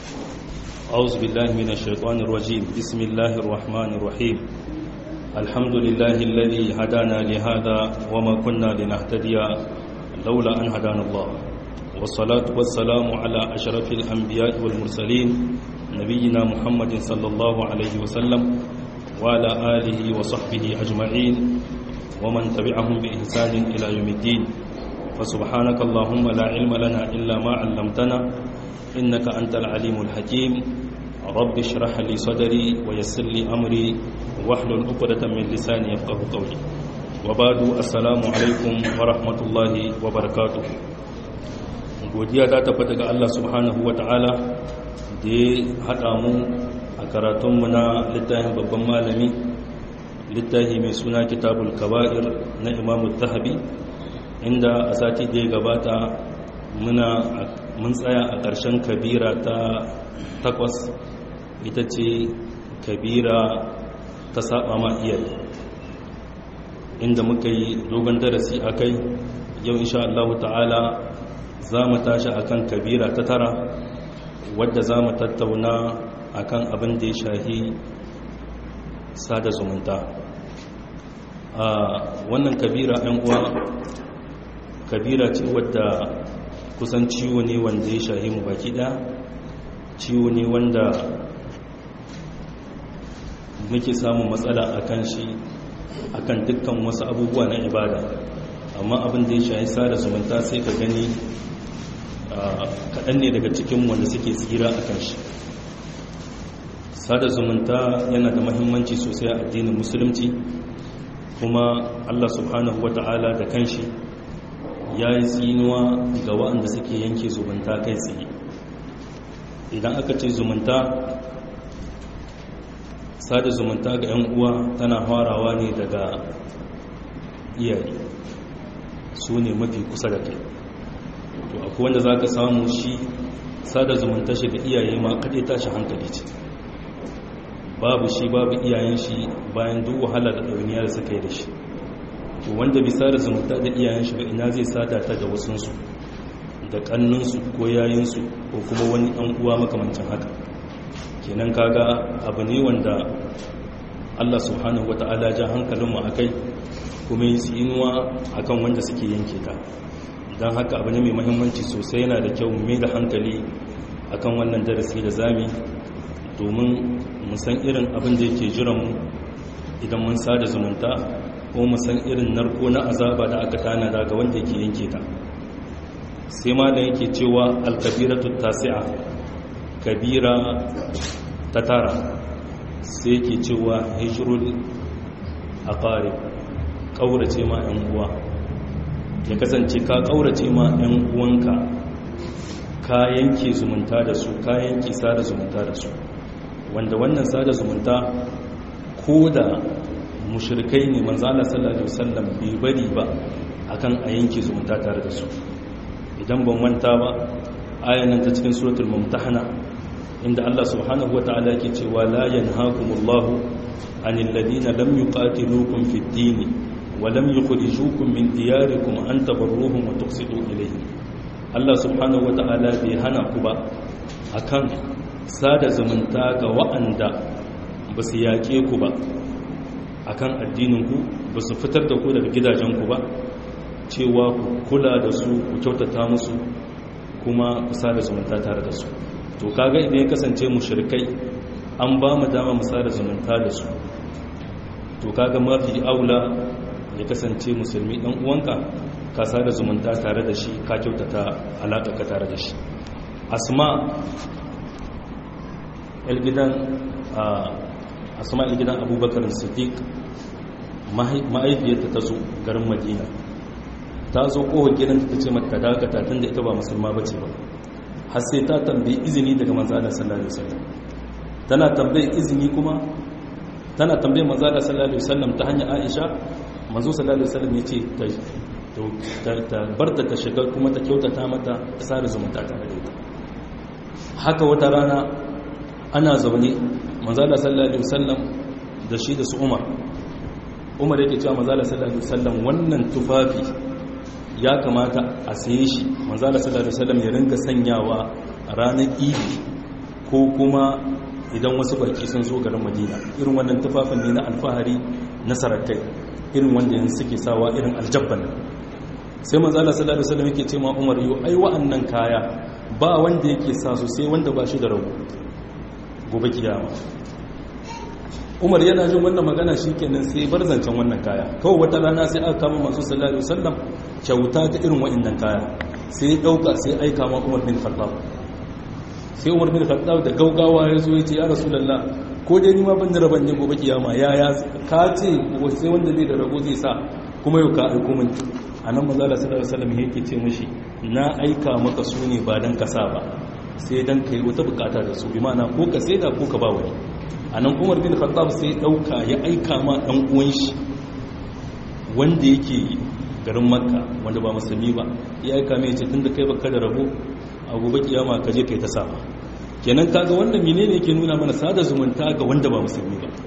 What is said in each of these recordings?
أعوذ بالله من الشيطان الرجيم بسم الله الرحمن الرحيم الحمد لله الذي هدانا لهذا وما كنا لنهتدي لولا أن هدانا الله والصلاة والسلام على أشرف الأنبياء والمرسلين نبينا محمد صلى الله عليه وسلم وعلى آله وصحبه أجمعين ومن تبعهم بإحسان إلى يوم الدين فسبحانك اللهم لا علم لنا إلا ما علمتنا إنك أنت العليم الحكيم رب اشرح لي صدري ويسر لي أمري واحلل عقدة من لساني يفقه قولي وبعد السلام عليكم ورحمة الله وبركاته godiya ta tabbata ga Allah subhanahu wa ta'ala da ya haɗa mu a karatunmu na littafin babban malami littafi mai suna kitabul kaba'ir na imamu zahabi inda a sati da ya gabata muna mun tsaya a ƙarshen kabira ta takwas ita ce kabira ta saba ma iyaye inda muka yi dogon darasi a kai yau insha Allah ta'ala za mu tashi akan kabira ta tara wadda za mu tattauna akan abin da ya shahi sada zumunta a wannan kabira ɗan uwa kabira ce wadda kusan ciwo ne wanda ya shahi mu baki ɗaya ciwo ne wanda muke samun matsala a kan shi a kan dukkan wasu abubuwa na ibada amma abin da ya shahi sada zumunta sai ka gani kaɗan ne daga cikin wanda suke tsira a kan shi sada zumunta yana da mahimmanci sosai a addinin musulunci kuma allah subhanahu wa ta'ala da kanshi ya yi tsinuwa ga waɗanda suke yanke zumunta kai tsaye idan aka ce zumunta sada zumunta ga 'yan uwa tana farawa ne daga iyaye su ne mafi kusa da kai to akwai wanda za ka samu shi sada zumunta shi ga iyaye ma kaɗai tashi hankali ce babu shi babu iyayen shi bayan duk wahala da ɗauniya da suka yi da shi to wanda bisa da zumunta da iyayen shi ba ina zai sada ta da wasunsu da ƙannunsu ko yayinsu ko kuma wani ɗan uwa makamancin haka kenan kaga abu ne wanda Allah subhanahu wata'ala ja hankalinmu a kai kuma yi tsinuwa akan wanda suke yanke ta don haka abu ne mai mahimmanci sosai yana da kyau mai da hankali akan wannan darasi da zami domin musan irin abin da yake jiranmu idan mun sada zumunta ko musan irin narko na azaba da aka tanada ga wanda yake yanke ta sai ma da yake cewa alkabiratu tasi'a kabira ta tara sai yake cewa hijrul aqarib kaurace ma yan uwa ya kasance ka kaurace ma 'yan uwanka ka yanke zumunta da su ka yanke sada zumunta da su wanda wannan sada zumunta ko da mushrikai ne manzala sallallahu alaihi wasallam bai bari ba akan a yanke zumunta tare da su idan ban manta ba ayanan ta cikin suratul mumtahana inda Allah subhanahu wataala yake cewa la yanhaakumullahu anil ladina lam yuqatilukum fid din ولم يخرجوكم من دياركم أن تبروهم وتقسطوا إليهم Allah subhanahu wa ta'ala bai hana ku ba akan sada zumunta ga wa'anda ba su yaƙe ku ba akan addininku ba su fitar da ku daga gidajenku ba cewa ku kula da su ku kyautata musu kuma ku sada zumunta tare da su to kaga idan ya kasance mushrikai an ba mu dama mu sada zumunta da su to kaga mafi aula ya kasance musulmi ɗan uwanka ka sada zumunta tare da shi ka kyautata alaƙa tare da shi asma ilgidan asma ilgidan abubakar siddiq ma'aifiyarta ta zo garin madina ta zo kowar gidanta ta ce mata dakata tun da ita ba musulma ba ce ba har sai ta tambayi izini daga manzana sallallahu alaihi wasallam tana tambayi izini kuma tana tambayi manzana sallallahu alaihi wasallam ta hanyar aisha manzo sallallahu alaihi wasallam yace ta ta barta ta shiga kuma ta kyautata mata ta sare zumunta tare da ita haka wata rana ana zaune manzo sallallahu alaihi wasallam da shi da su Umar Umar yake cewa manzo sallallahu alaihi wasallam wannan tufafi ya kamata a saye shi manzo sallallahu alaihi wasallam ya rinka sanyawa ranar Idi ko kuma idan wasu baki sun zo garin madina irin wannan tufafin ne na alfahari na sarakai irin wanda yanzu suke sawa irin aljabban sai manzala sallallahu alaihi wasallam yake ce ma Umar yo ai wa'annan kaya ba wanda yake sa su sai wanda ba shi da rago gobe kiyama Umar yana jin wannan magana shikenan sai bar zancen wannan kaya kawai wata rana sai aka kama masu sallallahu alaihi wasallam kyauta ta irin wa'annan kaya sai ya dauka sai aika ma Umar bin Khattab sai Umar bin Khattab da gaugawa ya zo ya ce ya Rasulullah ko dai ni ma ban da raban ne gobe kiyama ya ya ka ce sai wanda zai da rago zai sa kuma yau ka aiko min a nan mazala sallallahu alaihi wasallam yake ce mashi na aika maka su ne ba dan kasa ba sai dan kai wata bukata da su bi mana ko ka saida ko ka ba wani a nan Umar bin Khattab sai dauka ya aika ma dan uwan shi wanda yake garin Makka wanda ba musulmi ba ya aika mai ce tunda kai baka da rabo a gobe kiyama ka je kai ta sama kenan kaga wannan menene yake nuna mana sada zumunta ga wanda ba musulmi ba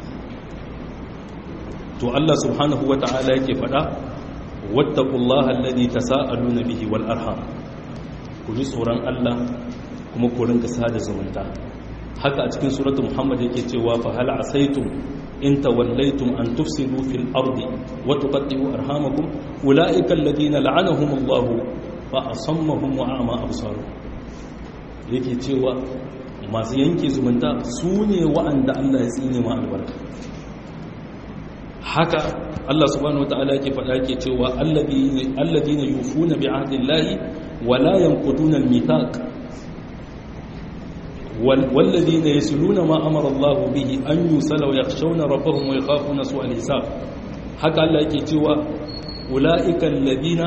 to Allah subhanahu wata'ala yake faɗa wattaqullaha alladhi tasaaluna bihi wal arham ku ji tsoron Allah kuma ku rinka sada zumunta haka a cikin suratul muhammad yake cewa fa hal asaitum in tawallaytum an tufsidu fil ardi wa tuqatti'u arhamakum ulaika alladhina la'anahum Allah fa asammahum wa a'ma absaruhum yake cewa masu yanke zumunta su ne wa'anda Allah ya tsine ma albarka haka Allah subhanahu wata'ala yake faɗa yake cewa alladina yufuna bi ahdillahi wa la yanquduna al-mithaq والذين يسلون ما أمر الله به أن يسل ويخشون ربهم ويخافون سوء الحساب haka Allah yake cewa ula'ika alladhina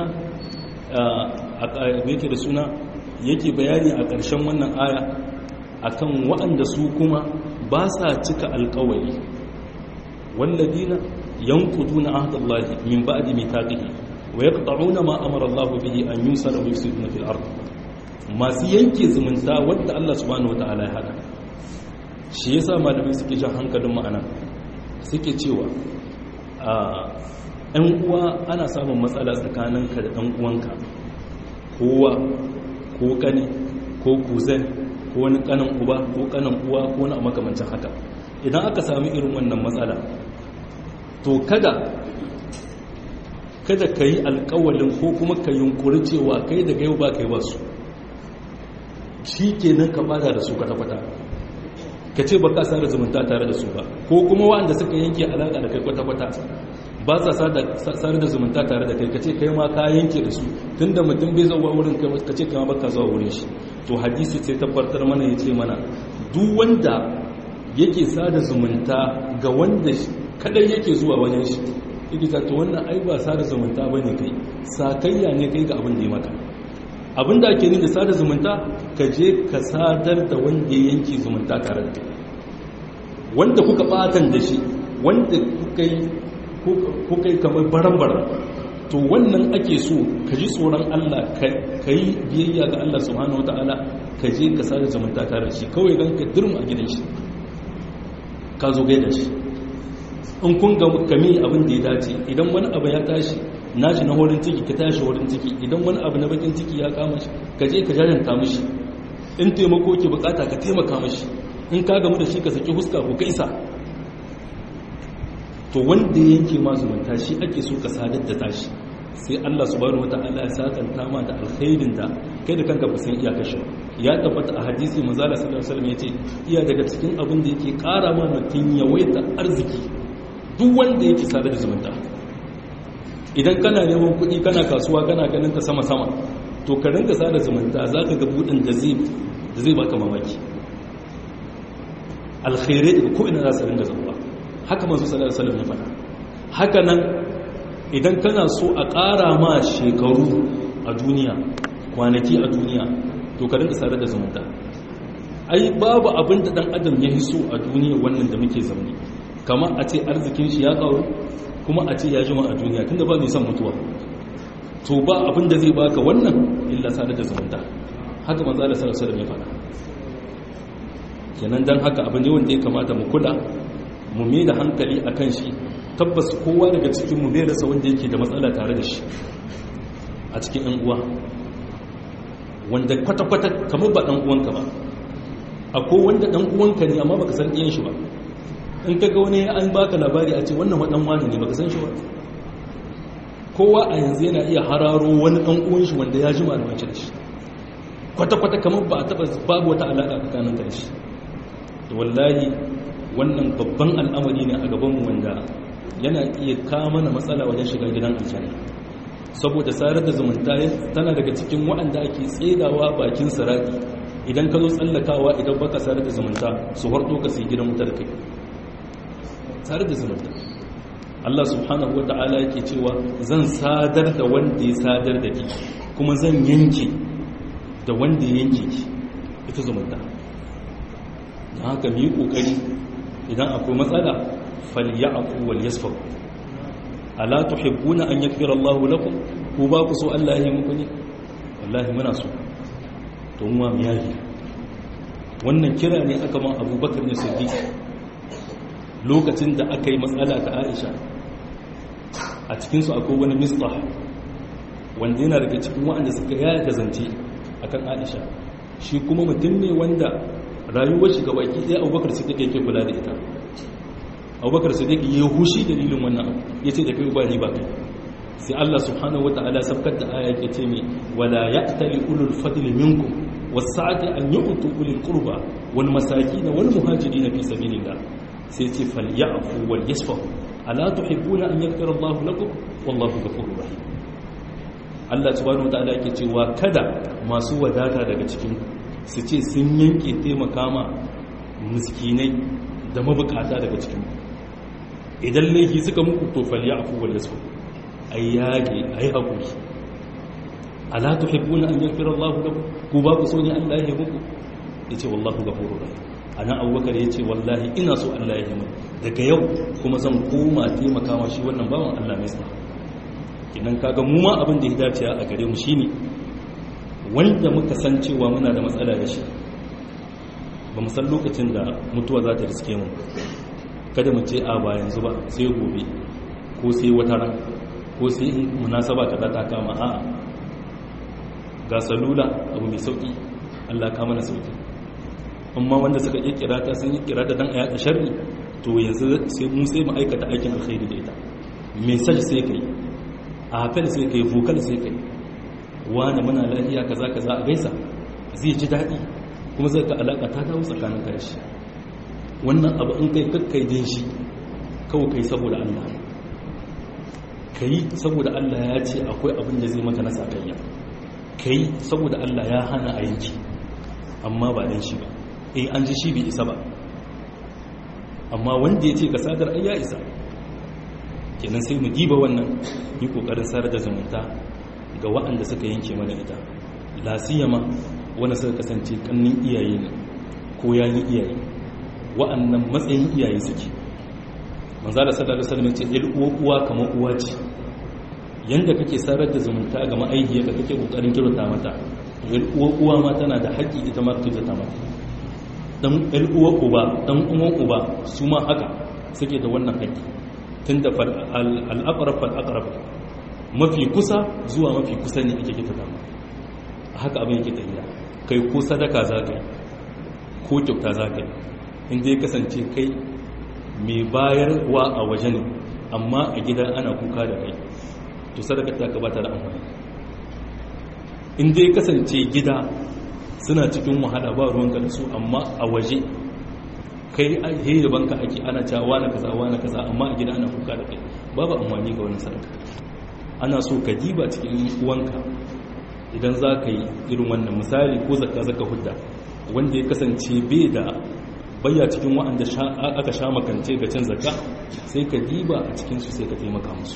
yake da suna yake bayani a ƙarshen wannan aya akan waɗanda su kuma ba sa cika alƙawari walladhina yanquduna ahdallahi min ba'di mithaqihi wa yaqta'una ma amara Allah bihi an yusara wa yufsiduna fil ard masu yanke zumunta wanda Allah subhanahu wataala ya hada shi yasa malamai suke jan hankalin ma'ana suke cewa a ɗan uwa ana samun matsala tsakaninka da ɗan uwanka kowa ko kane ko kuzan ko wani kanan uba ko kanan uwa ko wani makamancin haka idan aka sami irin wannan matsala to kada kada ka yi alkawalin ko kuma ka yunkuri cewa kai daga yau ba kai ba su shi kenan ka bada da su kwata-kwata ka ce ba ka sa da zumunta tare da su ba ko kuma waɗanda suka yanke alaƙa da kai kwata-kwata ba sa sare da zumunta tare da kai ka ce kai ma ka yanke da su tun da mutum bai zauwa wurin ka ce kama baka zuwa wurin shi to hadisi sai tabbatar mana ya ce mana duk wanda yake sada zumunta ga wanda kadai yake zuwa wajen shi yake ta to wannan ai ba sada zumunta bane kai sakayya ne kai ga abin da ya maka abin da ake da sada zumunta ka je ka sadar da wanda ya yanke zumunta tare da kai wanda kuka batan da shi wanda kuka yi kuka yi kamar baran-baran to wannan ake so ka ji tsoron Allah ka yi biyayya ga Allah subhanahu wa ta'ala ka je ka sada zumunta tare da shi kawai don ka dirma a gidan shi ka zo gaida shi in kun ga kame abin da ya dace idan wani abu ya tashi nashi na horin ciki ka tashi horin ciki idan wani abu na bakin ciki ya kama shi ka je ka jajanta mishi in taimako ke bukata ka taimaka mishi in ka gamu da shi ka saki huska ko kaisa to wanda yake ma zumunta shi ake so ka sadar da tashi sai Allah subhanahu wataala ya sakanta ma da alkhairin da kai da kanka ba san iyakar shi ya tabbata a hadisi manzala sallallahu alaihi wasallam yace iya daga cikin abin da yake kara ma mutun yawaita arziki duk wanda yake sadar da zumunta idan kana neman kuɗi kana kasuwa kana ganin ta sama sama to ka rinka sada zumunta zaka ga budin da zai da zai baka mamaki alkhairai daga ko ina za su ringa zuwa haka manzo sallallahu alaihi wasallam ya faɗa haka nan idan kana so a ƙara ma shekaru a duniya kwanaki a duniya to ka rinka sadar da zumunta ai babu abin da dan adam ya hiso a duniya wannan da muke zaune kamar a ce arzikin shi ya karu kuma a ce ya jima a duniya tunda ba mai son mutuwa to ba abin da zai baka wannan illa sadar da zumunta haka manzo Allah sallallahu alaihi wasallam ya faɗa kenan dan haka abin ne wanda ya kamata mu kula mu mai da hankali akan shi tabbas kowa daga cikin mu bai rasa wanda yake da matsala tare da shi a cikin ɗan uwa wanda kwata-kwata kamar ba ɗan uwanka ba akwai wanda dan uwanka ne amma baka san ɗiyan shi ba in ka ga wani an baka labari a ce wannan wadan wani ne baka san shi ba kowa a yanzu yana iya hararo wani dan uwan shi wanda ya ji malamanci da shi kwata-kwata kamar ba a taba babu wata alaƙa tsakanin da shi wallahi wannan babban al'amari ne a gabanmu wanda yana iya kawo mana matsala wajen shiga gidan aljanna saboda sarar da zumunta tana daga cikin waɗanda ake tsedawa bakin sarari idan ka zo tsallakawa idan baka sarar da zumunta su harto ka sai gidan wutar kai sarar da zumunta Allah subhanahu wata'ala yake cewa zan sadar da wanda ya sadar da ki kuma zan yanke da wanda ya yanke ki ita zumunta don haka mu yi kokari idan akwai matsala falyaku wal yasfahu ala tuhibbuna an yaghfira Allah lakum ku ba ku so Allah ya yi muku ne wallahi muna so to mu mu yayi wannan kira ne aka ma Abubakar ne Siddiq lokacin da aka yi matsala ta Aisha a cikin su akwai wani misbah wanda yana daga cikin waɗanda suka yaya zance akan Aisha shi kuma mutum ne wanda rayuwar shi gabaki ɗaya Abubakar Siddiq yake kula da ita abubakar sadiq ya hushi dalilin wannan ya ce da kai ba ni ba kai sai Allah subhanahu wata'ala sabkar da aya yake ce mai wala ya'tali ulul fadli minkum was-sa'ati an yu'tu ulil qurba wal masakin wal muhajirin fi sabilillah sai ce falyafu wal yasfahu ala tuhibbuna an yaghfira Allah lakum wallahu ghafurur rahim Allah subhanahu wata'ala yake cewa kada masu wadata daga cikin su ce sun yanke taimaka ma miskinai da mabukata daga cikin idan laifi suka muku to falya afu wal yasu ay yage ay hakuri ala tuhibbuna an yaghfira Allahu lakum ku ba ku so ne Allah ya muku yace wallahu ghafurur rahim ana abubakar yace wallahi ina so Allah ya yi daga yau kuma zan koma taimaka ma shi wannan bawan Allah mai sa kinan kaga mu ma abin da ya dace a gare mu shine wanda muka san cewa muna da matsala da shi ba mu san lokacin da mutuwa za ta riske mu kada mu ce a ba yanzu ba sai gobe ko sai wata ran ko sai in munasaba kaza ta kama a'a ga salula abu mai sauki Allah ka mana sauki amma wanda suka yi kirata sun yi kirata dan ayata sharri to yanzu sai mu sai mu aikata aikin alkhairi da ita message sai kai a hafel sai kai vocal sai kai wani muna lafiya kaza kaza a gaisa zai ji daɗi kuma zai ka alaƙa ta dawo tsakanin karshe wannan abu in kai kakkai din shi kawai kai saboda Allah ka yi saboda Allah ya ce akwai abin da zai maka na sakayya ka yi saboda Allah ya hana a yanki amma ba dan shi ba eh an ji shi bai isa ba amma wanda ya ce ka sadar ai ya isa kenan sai mu diba wannan yi kokarin sadar da zumunta ga waɗanda suka yanke mana ita lasiyama wanda suka kasance kannin iyaye ne ko yayin iyaye wa'annan matsayin iyaye suke manzala sallallahu alaihi wasallam ce il uwa uwa kamar uwa ce yanda kake sarar da zumunta ga ma'aihiyarka kake kokarin kirota mata il uwa uwa ma tana da haƙƙi ita ma kirota mata dan il uwa uba dan uwan uba su ma haka suke da wannan haƙƙi tunda fal al-aqrab fal aqrab mafi kusa zuwa mafi kusa ne ake kirota mata haka abin yake tafiya kai ko sadaka za ka yi ko kyauta za ka yi inda ya kasance kai mai bayarwa a waje ne amma a gida ana kuka da kai to sadaka ta ka bata da amfani inda ya kasance gida suna cikin wahala ba ruwan da su amma a waje kai he da banka ake ana cewa na kaza na kaza amma a gida ana kuka da kai babu amfani ga wani sadaka ana so ka diba cikin uwanka idan za ka yi irin wannan misali ko zaka zaka hudda wanda ya kasance bai da bayya cikin wa'anda aka sha makance ga cin zaka sai ka diba a cikinsu sai ka taimaka musu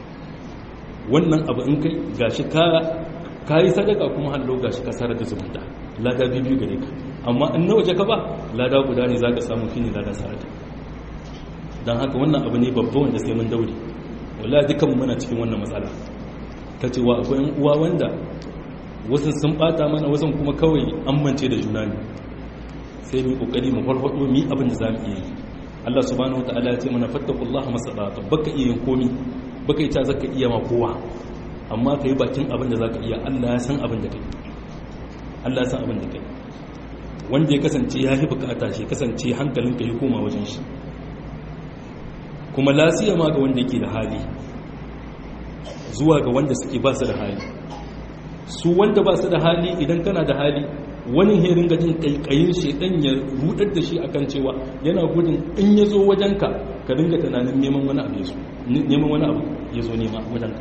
wannan abu in kai gashi ka yi sadaka kuma hallo gashi ka sarar da zumunta lada biyu gare ka amma in na waje ka ba lada guda ne za ka samu fi ne lada sarata don haka wannan abu ne babba wanda sai mun daure wala dukan muna cikin wannan matsala ta cewa akwai yan uwa wanda wasu sun bata mana wasu kuma kawai amince da juna ne sai mu kokari mu farfado mi abin da zamu iya yi Allah subhanahu wataala ya ce mana fattaqullaha masallata baka iya yin komi baka ita zaka iya ma kowa amma kai bakin abin da zaka iya Allah ya san abin da kai Allah ya san abin da kai wanda ya kasance ya yi bukata shi kasance hankalinka ya koma wajen shi kuma lasiya ma ga wanda yake da hali zuwa ga wanda suke ba su da hali su wanda ba su da hali idan kana da hali wani herin gajin kaikayin shedan ya rudar da shi akan cewa yana gudun in ya zo wajenka ka dinga tunanin neman wani abu ya zo neman wani abu ya zo nema wajenka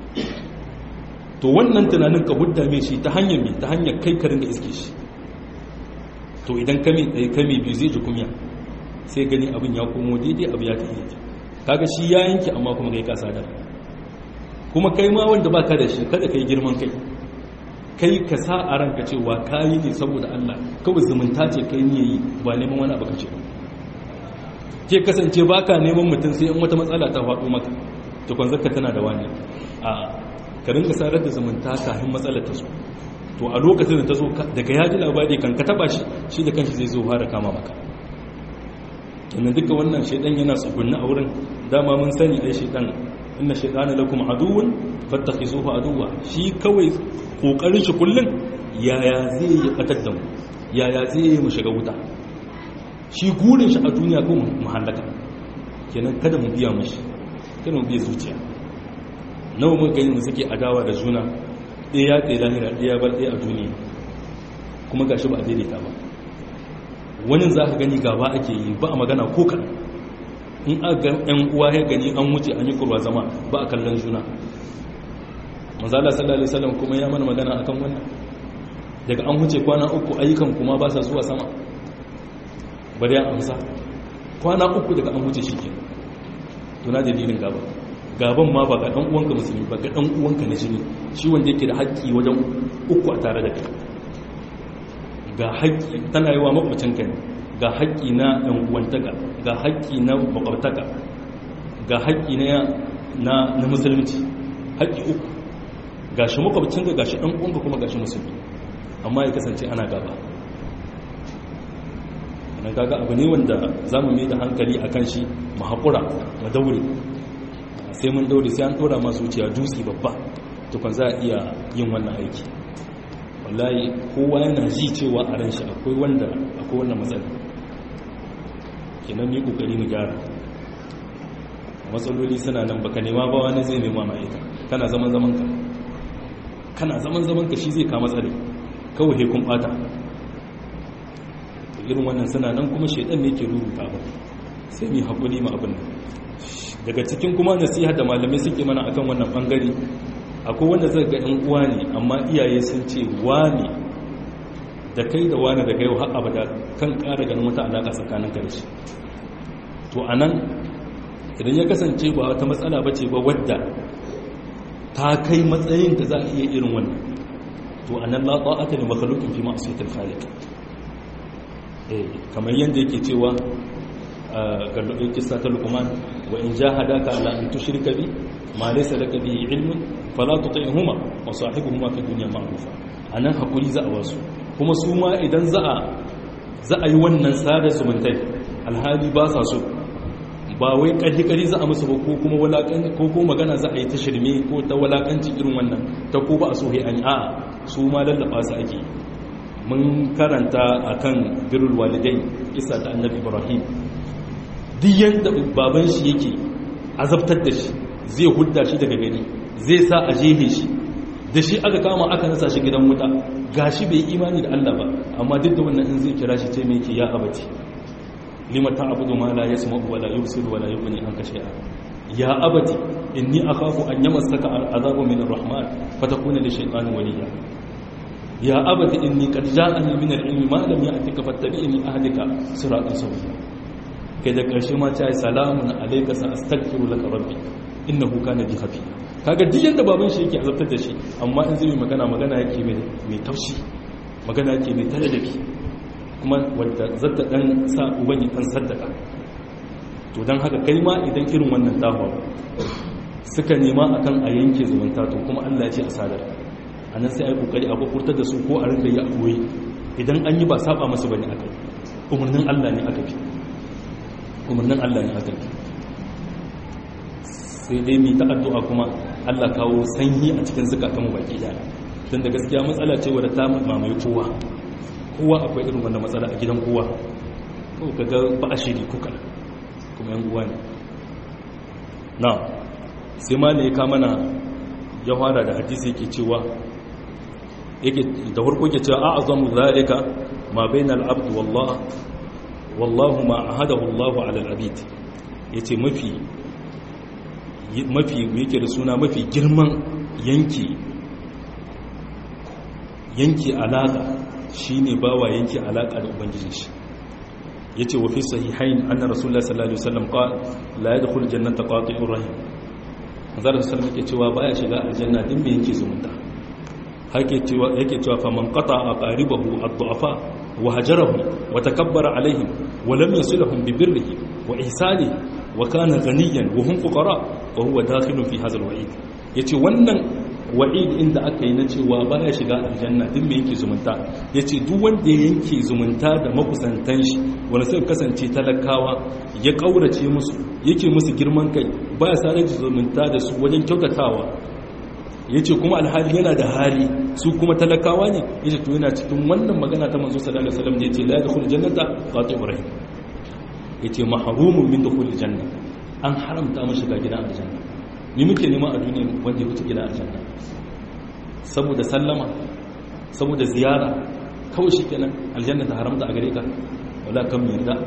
to wannan tunanin ka hudda mai shi ta hanyar mai ta hanyar kai ka ringa iske shi to idan kame ɗaya kame biyu zai ji kumya sai gani abin ya komo daidai abu ya ta iya kaga shi ya yanki amma kuma kai kasa da kuma kai ma wanda ba ka da shi kada kai girman kai kai ka sa a ranka cewa kayi ne saboda Allah kawai zumunta ce kai ne yi ba neman wani abu ka ce ke kasance ba ka neman mutum sai in wata matsala ta faɗo maka to kwanzarka tana da wani a ka rinka sarar da zumunta kafin matsalar ta zo to a lokacin da ta zo daga ya ji labari kan ka taba shi shi da kanshi zai zo fara kama maka kenan duka wannan shaidan yana tsugunni a wurin dama mun sani ai shaidan inna shaidana lakum aduwwun fattakhizuhu aduwwa shi kawai kokarin shi kullun yaya zai yi batar da mu yaya zai yi mu shiga wuta shi gurin shi a duniya ko mu halaka kenan kada mu biya mushi kada mu biya zuciya nawa mun gani mu suke adawa da juna ɗaya ya tsaye lahira ɗaya bar ɗaya a duniya kuma ga shi ba a daidaita ba wani za ka gani gaba ake yi ba a magana ko kan in aka yan uwa ya gani an wuce an yi kurwa zama ba a kallon juna manzala sallallahu alaihi wasallam kuma ya mana magana akan wannan daga an wuce kwana uku ayyukan kuma ba sa zuwa sama bari ya amsa kwana uku daga an wuce shi ke tuna dalilin gaba gaban ma ba ga ɗan uwanka musulmi ba ga ɗan uwanka na jini shi wanda yake da haƙƙi wajen uku a tare da kai ga haƙƙi tana yi wa makwacin kai ga haƙƙi na ɗan uwantaka ga haƙƙi na makwabtaka ga haƙƙi na na musulunci haƙƙi uku ga shi makwabcin ga shi ɗan uwanka kuma ga shi musulmi amma ya kasance ana gaba na gaga abu ne wanda za mu mai da hankali a kan shi mu haƙura mu daure sai mun daure sai an ɗora masu wuciya dutse babba tukun za a iya yin wannan aiki wallahi kowa yana ji cewa a ran shi akwai wanda akwai wannan matsala kenan yi kokari mu gyara matsaloli suna nan baka nema ba wani zai nema ma ita kana zaman zaman ka kana zaman zaman ka shi zai ka matsale kawai kun bata irin wannan suna nan kuma shaidan ne ke rubuta ba sai mu hakuri mu abin daga cikin kuma nasiha da malamai suke mana akan wannan bangare akwai wanda zai ga 'yan uwa ne amma iyaye sun ce wani da kai da wani da kai har abada kan ƙara ganin wata alaƙa tsakanin ka da shi to a nan idan ya kasance ba wata matsala ba ce ba wadda ta kai matsayin da za a iya irin wannan to a nan latsa aka ne makalukin fi masu yatar khalik kamar yadda yake cewa ga kisa ta lukuman wa in jahadaka ala an tushrika bi ma laysa laka bihi ilmun fala tuti'huma wa sahibuhuma fi dunya ma'rufa anan hakuri za a wasu kuma su ma idan za a za a yi wannan sada zumuntai alhali ba sa so ba wai kalli kari za a musu ba ko kuma walakan ko ko magana za a yi ta shirme ko ta walakanci irin wannan ta ko ba a so he an a'a su ma lallaba su ake mun karanta akan birrul walidai kisa ta annabi ibrahim duk yanda baban shi yake azabtar da shi zai hudda shi daga gani zai sa a jehe shi da shi aka kama aka nasa shi gidan wuta gashi bai imani da Allah ba amma duk da wannan in zai kira shi ce mai ke ya abati lima ta'budu ma la yasma'u wa la yubsiru wa la yughni anka shay'a ya abati inni akhafu an yamassaka al'adabu min ar-rahman fatakuna li shaytanin waliya ya abati inni qad ja'ani min al-ilmi ma lam ya'tika fattabi'ni ahdika siratan sawiya kai da karshe ma ta yi salamun alayka sa astaghfiru laka rabbi innahu kana bi khafi kaga duk yanda baban shi yake azabtar da shi amma in zai magana magana yake mai taushi magana yake mai taladabi kuma wadda zata dan sa uban ya dan saddaka to dan haka kai ma idan irin wannan dawa suka nema akan a yanke zumunta to kuma Allah ya ce a sadar anan sai ai kokari a kokurtar da su ko a rinka yi a koyi idan an yi ba saba masa bane akai umarnin Allah ne aka bi umarnin Allah ne aka bi sai dai mai ta'addu'a kuma Allah kawo sanyi a cikin zukatan mu baki daya don da gaskiya matsala ce wadda ta mamaye kowa kowa akwai irin wannan matsala a gidan kowa ko kaga ba a shiri kuka kuma yan uwa ne na sai ma ne ya kama na ya fara da hadisi yake cewa yake da farko yake cewa a azamu zalika ma bainal abd wallah wallahu ma ahadahu Allah ala al-abid yace mafi mafi yake da suna mafi girman yanki yanki alaka shine bawa yanki alaka da ubangijin shi yace wa fi sahihain anna rasulullah sallallahu alaihi wasallam qala la yadkhul jannata qati'ur rahim manzo sallallahu alaihi cewa baya shiga aljanna din me yake zumunta hake cewa yake cewa fa man qata'a qaribahu ad-du'afa wa hajarahu wa takabbara alaihim wa lam yasilhum bi birrihi wa ihsanihi wa kana ghaniyan wa hum fuqara wa huwa dakhilun fi hadha al-wa'id yace wannan wa'id inda aka yi na cewa baya shiga aljanna din me yake zumunta yace duk wanda ya yanke zumunta da makusantan shi wanda suka kasance talakawa ya kaurace musu yake musu girman kai baya sare zumunta da su wajen kyautatawa yace kuma alhali yana da hali su kuma talakawa ne yace to yana cikin wannan magana ta manzo sallallahu alaihi wasallam da yace la yadkhul jannata qati'ur rahim yace mahrumun min dukhul janna an haramta mu shiga gidan aljanna ni muke nema a duniya wanda ya wuce gidan aljanna saboda sallama saboda ziyara kawai shikenan aljanna ta haramta a gare ka wala kan mu yarda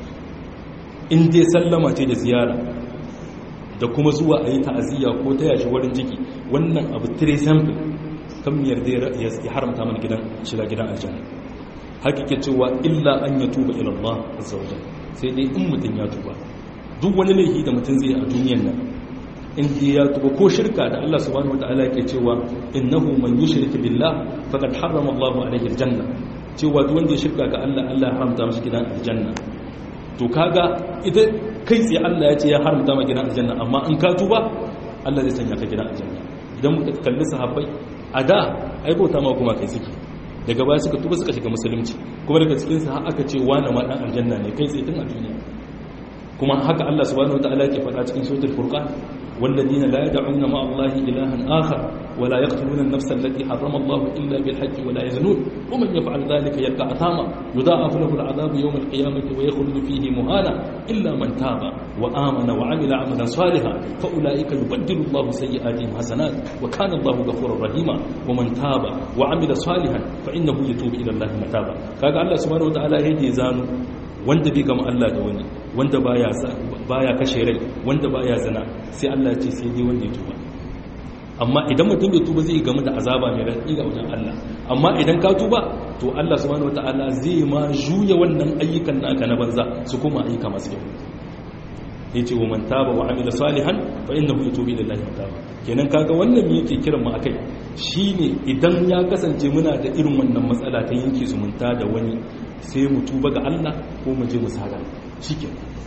in dai sallama ce da ziyara da kuma zuwa a yi ta'aziyya ko ta yashi wurin jiki wannan abu tire sample kan mu yarda ya haramta mana gidan shiga gidan aljanna hakike cewa illa an ya tuba ila Allah azza wajal sai dai in mutun ya tuba duk wani laifi da mutun zai a duniyar nan in dai ya tuba ko shirka da Allah subhanahu wataala yake cewa innahu man yushrik billah faqad harrama Allahu alayhi aljanna cewa duk wanda ya shirka ga Allah Allah ya haramta masa gidan aljanna to kaga ita kai tsaye Allah ya ce ya haramta ma gidan aljanna amma in ka tuba Allah zai sanya ka gidan aljanna idan muka kalli sahabbai a da ai bauta ma kuma kai suke daga baya suka tuba suka shiga musulunci kuma daga cikin sa aka ce wani ma dan aljanna ne kai tsaye tun a duniya kuma haka Allah subhanahu wataala yake faɗa cikin suratul furqan والذين لا يدعون مع الله إلها آخر ولا يقتلون النفس التي حرم الله إلا بالحج ولا يزنون ومن يفعل ذلك يلقى أثاما يضاعف له العذاب يوم القيامة ويخلد فيه مهانا إلا من تاب وآمن وعمل عملا صالحا فأولئك يبدل الله سيئاتهم حسنات وكان الله غفورا رحيما ومن تاب وعمل صالحا فإنه يتوب إلى الله متابا كاغا الله سبحانه وتعالى يدي زانو wanda bai gama Allah da wani wanda baya baya kashe rai wanda baya zina sai Allah ya ce sai dai wanda ya tuba amma idan mutum bai tuba zai gamu da azaba mai raɗi ga wajen Allah amma idan ka tuba to Allah subhanahu wataala zai ma juya wannan ayyukan naka na banza su kuma ayyuka masu kyau yace wa man taba wa amila salihan fa innahu yatubu ila Allah taba kenan kaga wannan me yake kiran mu akai shine idan ya kasance muna da irin wannan matsala ta yanke zumunta da wani sai mu tuba ga Allah ko mu je mu sada shike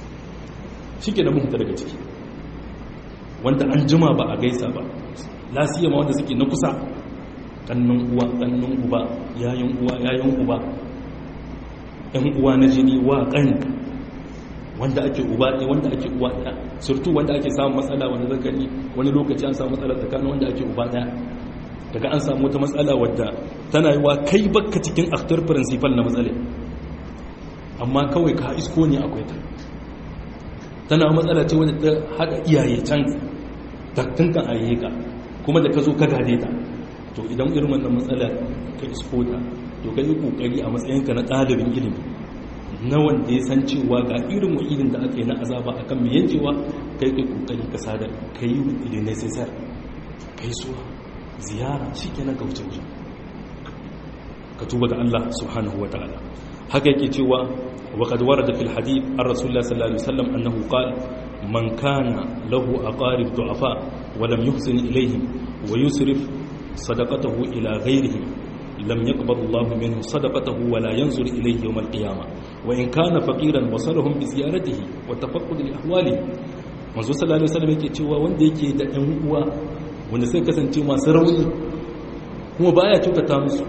shike da mu fita daga ciki wanda an jima ba a gaisa ba lasiya ma wanda suke na kusa kannun uwa kannun uba yayin uwa yayin uba ɗan uwa na jini wa kan wanda ake uba ɗaya wanda ake uwa ɗaya surtu wanda ake samun matsala wanda zakari wani lokaci an samu matsala tsakanin wanda ake uba ɗaya daga an samu wata matsala wadda tana yi wa kai bakka cikin aktar principal na matsala amma kawai ka isko ne akwai ta tana matsala ce wadda ta haɗa iyaye can tattunkan a ka kuma da ka zo ka gade ta to idan irin wannan matsala ka isko ta to ka yi ƙoƙari a matsayinka na ɗalibin ilimi na wanda ya san cewa ga irin wa'idin da aka yi na azaba a kan miyan cewa kai kai ƙoƙari ka sada ka yi ilinai sai sa ka yi suwa ziyara shi kenan ka wuce wuce ka tuba ga Allah subhanahu wa ta'ala haka yake cewa wa qad warada fil hadith ar rasulullah sallallahu alaihi wasallam annahu qala man kana lahu aqarib du'afa wa lam yuhsin ilayhim wa yusrif sadaqatahu ila ghayrihim lam yaqbal Allah minhu sadaqatahu wa la yanzur ilayhi yawm al-qiyamah wa in kana faqiran wasalahum bi ziyaratihi wa tafaqqud li ahwalihi manzo sallallahu alaihi wasallam yake cewa wanda yake da ɗan uwa wanda sai kasance masu rauni kuma baya kyautata musu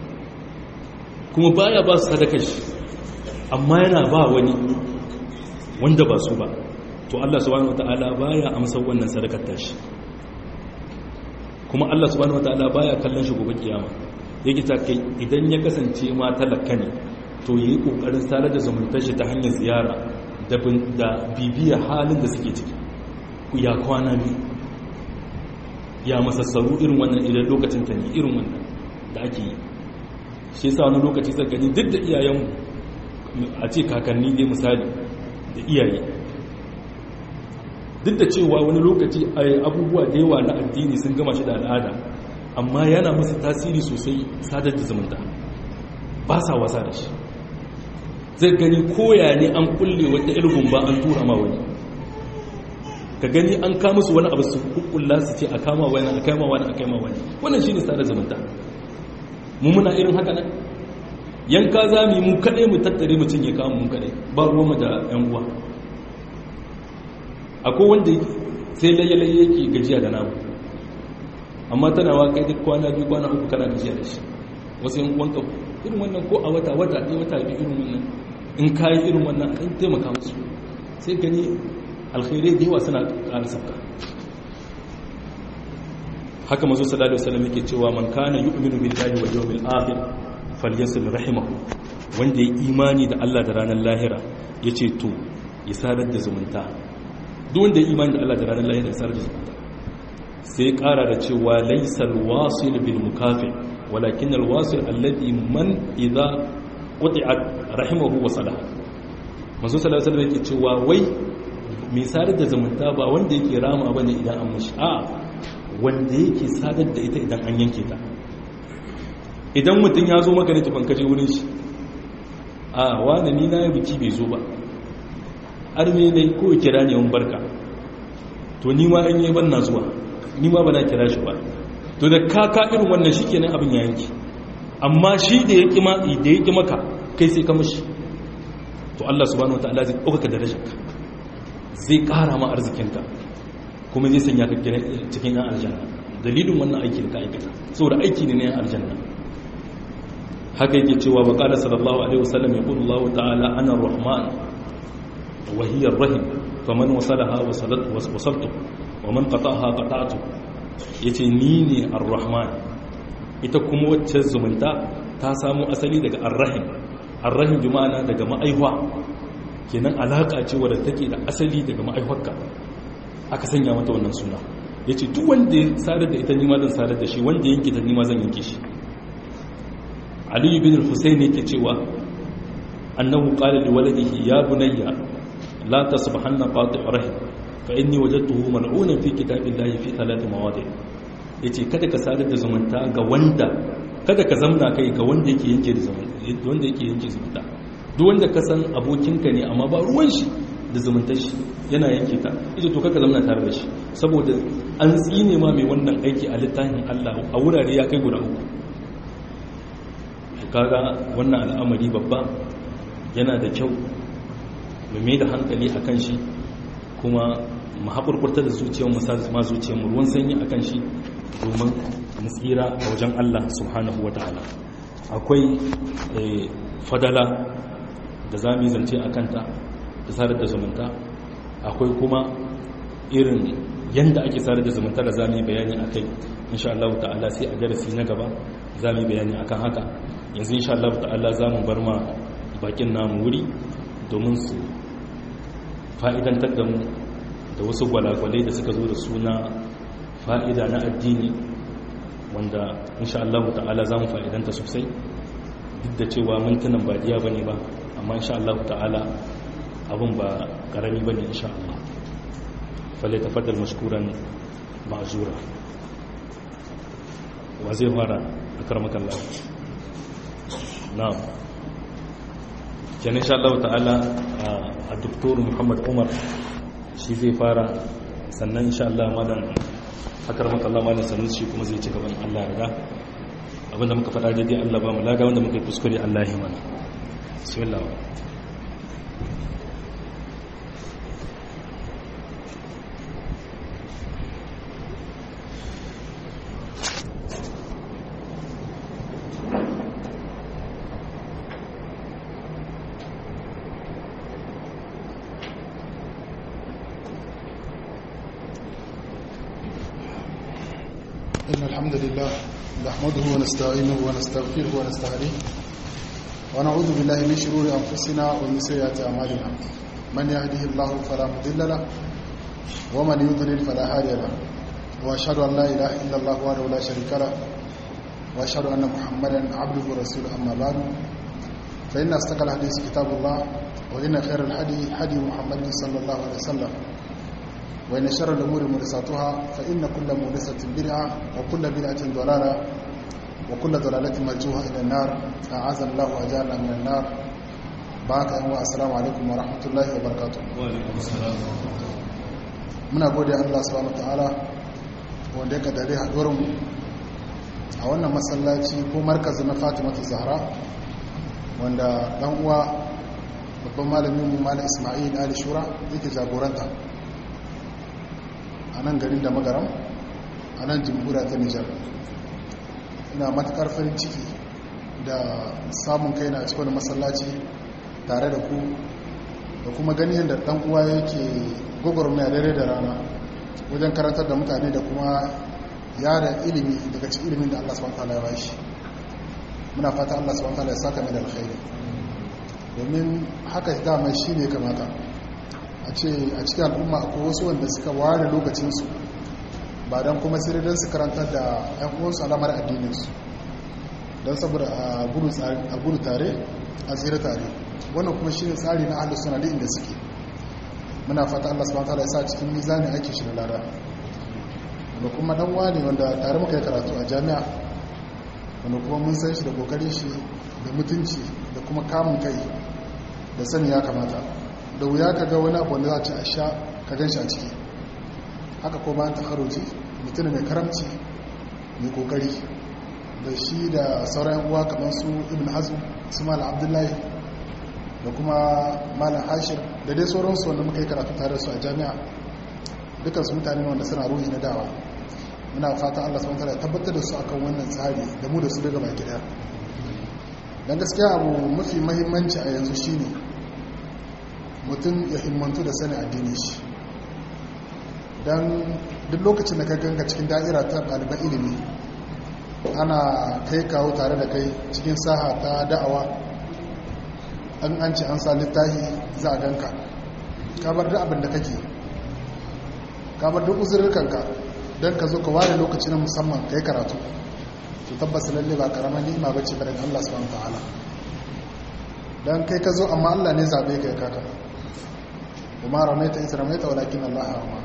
kuma baya ba su sadaka shi amma yana ba wani wanda ba su ba to Allah subhanahu wataala baya amsa wannan sadakar tashi kuma Allah subhanahu wataala baya kallon shi gobe kiyama yake ta kai idan ya kasance ma talaka ne to yi kokarin sadar da zumuntar shi ta hanyar ziyara da bibiya halin da suke ciki ya kwana biyu ya masassaru irin wannan idan lokacin ta ne irin wannan da ake yi shi yasa wani lokaci sai gani duk da iyayenmu a ce kakanni dai misali da iyaye duk da cewa wani lokaci abubuwa da yawa na addini sun gama shi da al'ada amma yana musu tasiri sosai sadar da zumunta ba sa wasa da shi zai gani koya ne an kulle wata ilgun ba an tura ma wani ka gani an kama su wani abu su kukkulla su ce a kama wani a kama wani a kama wani wannan shi ne sadar zumunta mu muna irin haka nan yanka za mu yi mu kaɗai mu tattare mu cinye kama mu kaɗai ba ruwanmu da yan uwa akwai wanda sai layyalaye yake gajiya da namu amma tana wa kai duk kwana biyu kwana uku kana gajiya da shi wasu yan uwanka irin wannan ko a wata wata ɗaya wata biyu irin wannan in kayi irin wannan an taimaka musu sai gani alkhairai da yawa suna ƙara sabka haka mazo sallallahu alaihi wasallam yake cewa man kana yu'minu billahi wal yawmil akhir falyasil rahimahu wanda ya imani da Allah da ranar lahira yace to ya sadar da zumunta duk wanda ya imani da Allah da ranar lahira ya sadar da zumunta sai ƙara da cewa laysal wasil bil mukafi walakin al wasil alladhi man idza quti'at rahimahu wa salaha mazo sallallahu alaihi wasallam yake cewa wai mai sadar da zumunta ba wanda yake rama bane idan an mishi a wanda yake sadar da ita idan an yanke ta idan mutum ya zo maka ne tufan kaje wurin shi a wani ni na yi biki bai zo ba arme ne ko kira ne wani barka to ni ma an yi ban na zuwa ni ma ba na kira shi ba to da kaka irin wannan shi kenan abin ya yanki amma shi da ya kima da ya maka kai sai ka mashi to Allah subhanahu wataala zai ɗaukaka darajarka zai ƙara ma arzikinka kuma zai sanya ka cikin yan aljanna dalilin wannan aiki da ka aikata saboda aiki ne na yan aljanna haka yake cewa wa qala sallallahu alaihi wasallam yaqulu Allah ta'ala ana ar-rahman wa hiya ar-rahim faman wasalaha wasalat wasaltu wa man qata'aha qata'tu yace ni ne ar-rahman ita kuma wacce zumunta ta samu asali daga ar-rahim ar-rahim bi ma'ana daga ma'aihwa kenan alaka ce wadda take da asali daga ma'aihwarka aka sanya mata wannan suna ya ce duk wanda ya sadar da ita nima zan sadar da shi wanda yanke ta nima zan yanke shi aliyu bin hussein yake cewa annahu qala li waladihi ya bunayya la tasbahanna qati' rahim fa inni wajadtuhu mal'unan fi kitabillahi fi thalath mawadi' yace kada ka sadar da zumunta ga wanda kada ka zamna kai ga wanda yake yanke da zumunta wanda yake yanke zumunta duk wanda ka san abokinka ne amma ba ruwan shi da zumuntar shi yana yanke ta ita to kaka zama tare da shi saboda an tsine ma mai wannan aiki a littafin Allah a wurare ya kai guda uku kaga wannan al'amari babba yana da kyau mu mai da hankali a kan shi kuma mu haƙurƙurta da zuciyar mu sa ma zuciyar mu ruwan sanyi a kan shi domin mu tsira a wajen Allah subhanahu wa ta'ala akwai fadala da za mu yi zance a kanta da sadar da zumunta akwai kuma irin yadda ake sadar da zumunta da za mu yi bayani a kai insha Allah ta'ala sai a darasi na gaba za mu yi bayani akan haka yanzu insha Allah ta'ala za mu bar ma bakin namu wuri domin su fa'idantar da mu da wasu gwalagwalai da suka zo da suna fa'ida na addini wanda insha Allah ta'ala za mu fa'idanta sosai duk da cewa mintunan ba diya bane ba amma insha Allah ta'ala abin ba karami ba ne insha Allah falle tafaddal mashkuran ma'azura wa zai fara a karmakan lafi na'am kenan insha Allah ta'ala a doktor Muhammad Umar shi zai fara sannan insha Allah malam a karmakan Allah malam sanin shi kuma zai ci gaban Allah riga abinda muka faɗa daidai Allah ba mu laga wanda muka yi kuskure Allah ya mana bismillah إن الحمد لله نحمده ونستعينه ونستغفره ونستهديه ونعوذ بالله من شرور أنفسنا ومن سيئات أعمالنا من يهده الله فلا مضل له ومن يضلل فلا هادي له وأشهد أن لا إله إلا الله وحده لا شريك له وأشهد أن محمدا عبده ورسوله أما بعد فإن أصدق الحديث كتاب الله وإن خير الحدي حدي محمد صلى الله عليه وسلم وإن شر الأمور محدثاتها فإن كل محدثة بدعة وكل بدعة ضلالة وكل ضلالة مرجوها إلى النار أعاذنا الله وأجارنا من النار بارك الله السلام عليكم ورحمة الله وبركاته وعليكم السلام muna gode Allah subhanahu wataala wanda ya kaddare haduwar mu a wannan masallaci ko markazi na Fatimatu Zahra wanda dan uwa babban malamin mu Malam Ismail Ali Shura yake jagoranta a nan garin da magaram a nan jamhuriya ta Nijar ina matukar farin ciki da samun kaina a cikin masallaci tare da ku da kuma gani yadda dan uwa yake gwagwarmaya dare da rana wajen karantar da mutane da kuma yada ilimi daga cikin ilimin da Allah subhanahu wataala ya bashi muna fata Allah subhanahu wataala ya saka mai da alkhairi domin haka dama shi ne kamata a ce a cikin al'umma akwai wasu wanda suka ware lokacinsu ba don kuma sai don su karantar da ‘yan uwansu alamar addininsu don saboda a gudu tare a tsira tare wannan kuma shi ne tsari na ahalus suna inda suke muna fata allah subhanahu ta'ala ya sa cikin mizani ake shi da lada wanda kuma dan wani wanda tare muka yi karatu a jami'a wanda kuma mun san shi da kokarin shi da mutunci da kuma kamun kai da sani ya kamata da wuya ka ga wani abu wanda za a ci a sha ka gan shi a ciki haka ko bayan takaroci mutum mai karamci mai kokari da shi da sauran uwa kamar su ibn hazm su malam abdullahi da kuma malam hashir da dai sauransu wanda muka yi karatu tare su a jami'a dukansu mutane wanda suna ruhi na dawa muna fata allah su ya tabbatar da su akan wannan tsari da mu da su daga baki daya don gaskiya abu mafi mahimmanci a yanzu shine mutum ya himmantu da sani addini shi don duk lokacin da ka ganga cikin da'ira ta ɗaliban ilimi ana kai kawo tare da kai cikin saha ta da'awa an an ce an sa littahi za a ganka kabar da abin da kake kabar duk uzurrukanka don ka zo ka ware lokaci na musamman ka yi karatu to tabbas lalle ba karamar ni'ima ba ce barin allah subhanahu ta'ala don kai ka zo amma allah ne zaɓe ka ya kaka kuma ramaita isa ramaita walakin allah harama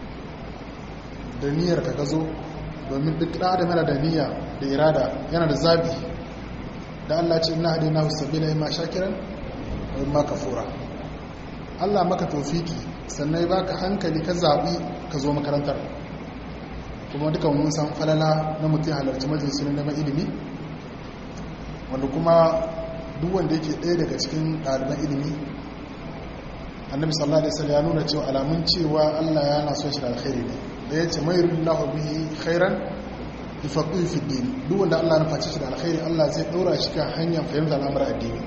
da niyyar ka zo domin duk da adam yana da niyya da irada yana da zabi da Allah ce ina hadina husabila imma shakiran wa imma kafura Allah maka tofiki sannan ya baka hankali ka zabi ka zo makarantar kuma dukan mun san falala na mutum halarci majalisi na neman ilimi wanda kuma duk wanda yake ɗaya daga cikin ɗaliban ilimi annabi sallallahu alaihi wasallam ya nuna cewa alamun cewa Allah yana son shi da alkhairi ne da ya ce mai rullahu bihi khairan yufaqihu fi din duk wanda Allah ya nufaci shi da alkhairi Allah zai daura shi kan hanyar fahimtar al'amuran addini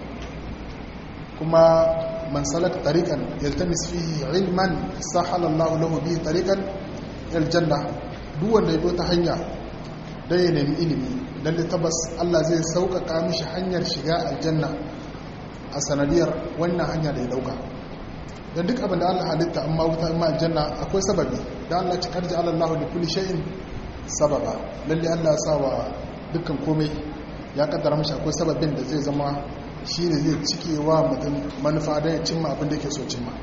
kuma man salaka tariqan yaltamis fihi ilman sahala Allah lahu bihi tariqan ila janna duk wanda ya bi ta hanya dan ya nemi ilimi dan tabbas Allah zai sauƙaƙa mishi hanyar shiga aljanna a sanadiyar wannan hanya da ya dauka don duk abin da Allah halitta amma wuta amma aljanna akwai sababi da Allah ci karji Allah da kulli shay'in sababa lalle Allah sa wa dukkan komai ya kaddara mashi akwai sababin da zai zama shi ne zai cike wa mutum manufa don ya cimma abin da yake so cimma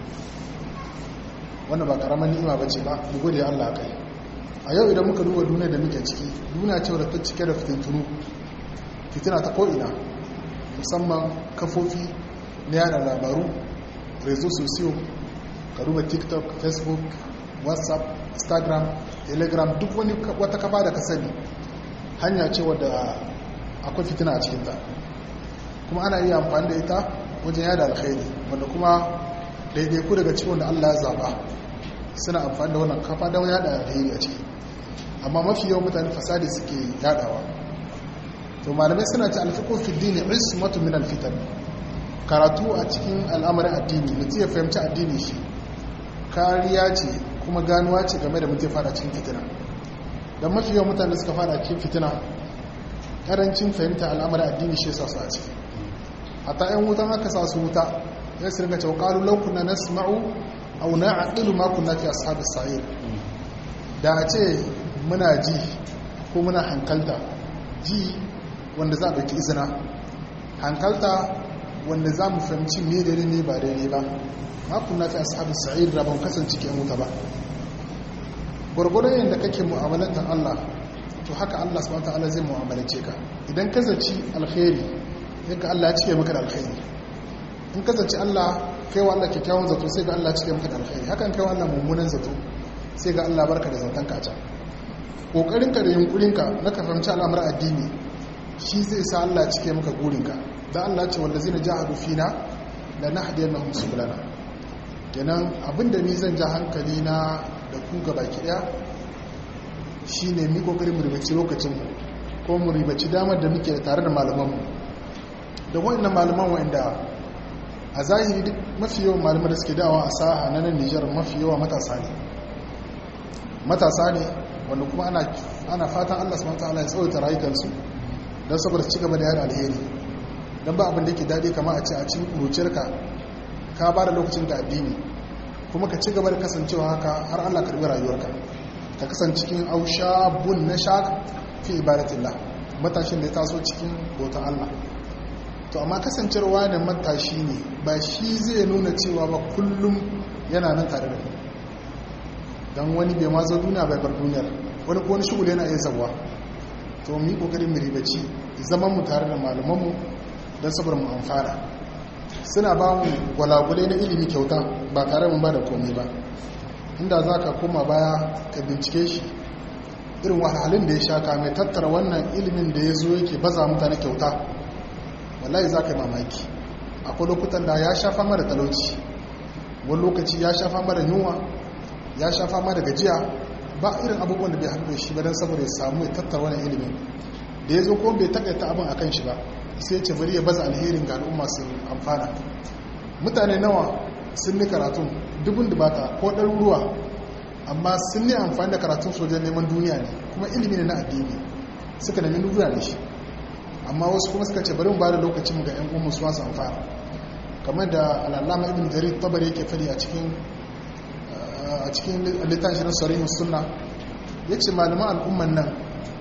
wannan ba karamar ni'ima ba ce ba mu gode Allah kai a yau idan muka duba duniya da muke ciki duniya ce wadda ta cike da fitintunu fitina ta ko'ina musamman kafofi na yada labaru rezo sosiyo ka duba tiktok facebook whatsapp instagram telegram duk wani wata kafa da ka sani hanya ce wadda akwai fitina a cikinta kuma ana iya amfani da ita wajen yada alkhairi wanda kuma daidaiku daga cikin da allah ya zaba suna amfani da wannan kafa don yada alkhairi a ciki amma mafi yawan mutane fasadi suke yadawa to malamai suna ci alfiqu fi dini ismatu min alfitan karatu a cikin al'amarin addini mutum ya fahimci addini shi kariya ce kuma ganuwa ce game da mutum fada cikin fitina da mafi yawan mutane suka fara cikin fitina karancin fahimta al'amarin addini shi sa su a ciki hatta yan wutan aka sa su wuta ya su ringa cewa qalu law kunna nasma'u aw na'qilu ma kunna fi ashabis sa'ir da a ce muna ji ko muna hankalta ji wanda za a ɗauki izina hankalta wanda za mu fahimci ne da ne ba daidai ba makon na fi ashabin sa'ir da ban kasance ke wuta ba gwargwadon yadda kake mu'amalantar Allah to haka Allah subhanahu ta'ala zai mu'amalance ka idan ka zaci alkhairi yanka Allah ya cike maka da alkhairi in ka zaci Allah kai wa Allah kyakkyawan zato sai ga Allah cike maka da alkhairi hakan kai wa Allah mummunan zato sai ga Allah barka da zaton ka a can kokarinka da yunkurinka na ka fahimci al'amuran addini shi zai sa Allah cike maka gurinka da Allah ce wanda zai na jahadu fina da na hadiyar na musu bulana kenan abinda ni zan ja hankali na da ku gaba kiɗa shi ne mi kokarin mu ribaci lokacinmu ko mu ribaci damar da muke tare da malamanmu da wa'annan malaman wa'anda a zahiri duk mafi yawan malamai da suke dawa a sa'a na nan nijar mafi yawa matasa ne matasa ne wanda kuma ana fatan allah subhanahu wa ta'ala ya tsawaita rayukansu don saboda ci gaba da yada alheri don ba abin da yake daɗi kama a ce a cikin ƙuruciyarka ka ba da lokacin ga addini kuma ka ci gaba da kasancewa haka har allah karɓi rayuwarka ka kasance cikin ausha bun na sha fi ibadatillah matashin da ya taso cikin bautan allah to amma kasancewa da matashi ne ba shi zai nuna cewa ba kullum yana nan tare da ku don wani bai ma zo duniya bai bar duniyar wani ko wani shugule yana iya zabuwa to mu yi kokarin mu ribaci zaman mu tare da malamanmu don saboda mu amfana suna ba mu gwalagwale na ilimi kyauta ba tare mu ba da komai ba inda za ka koma baya ka bincike shi irin wahalhalun da ya sha ka mai tattara wannan ilimin da ya zo yake baza mutane kyauta wallahi za ka yi mamaki akwai lokutan da ya sha fama da talauci wani lokaci ya sha fama da yunwa ya sha fama da gajiya ba irin abubuwan da bai haɗu da shi ba don saboda ya samu ya tattara wani ilimin da ya zo kuma bai takaita abin a kan shi ba sai ce bari ya baza alherin ga al'umma su amfana mutane nawa sun ni karatun dubun dubata ko ɗaruruwa amma sun ni amfani da karatun sojan neman duniya ne kuma ilimi ne na addini suka nemi duniya da shi amma wasu kuma suka ce bari mu ba da lokacin ga 'yan umu su masu amfana kamar da al'allama ibn jarir tabari yake fadi a cikin a cikin littafin na sarihin sunna ya ce malaman al'umman nan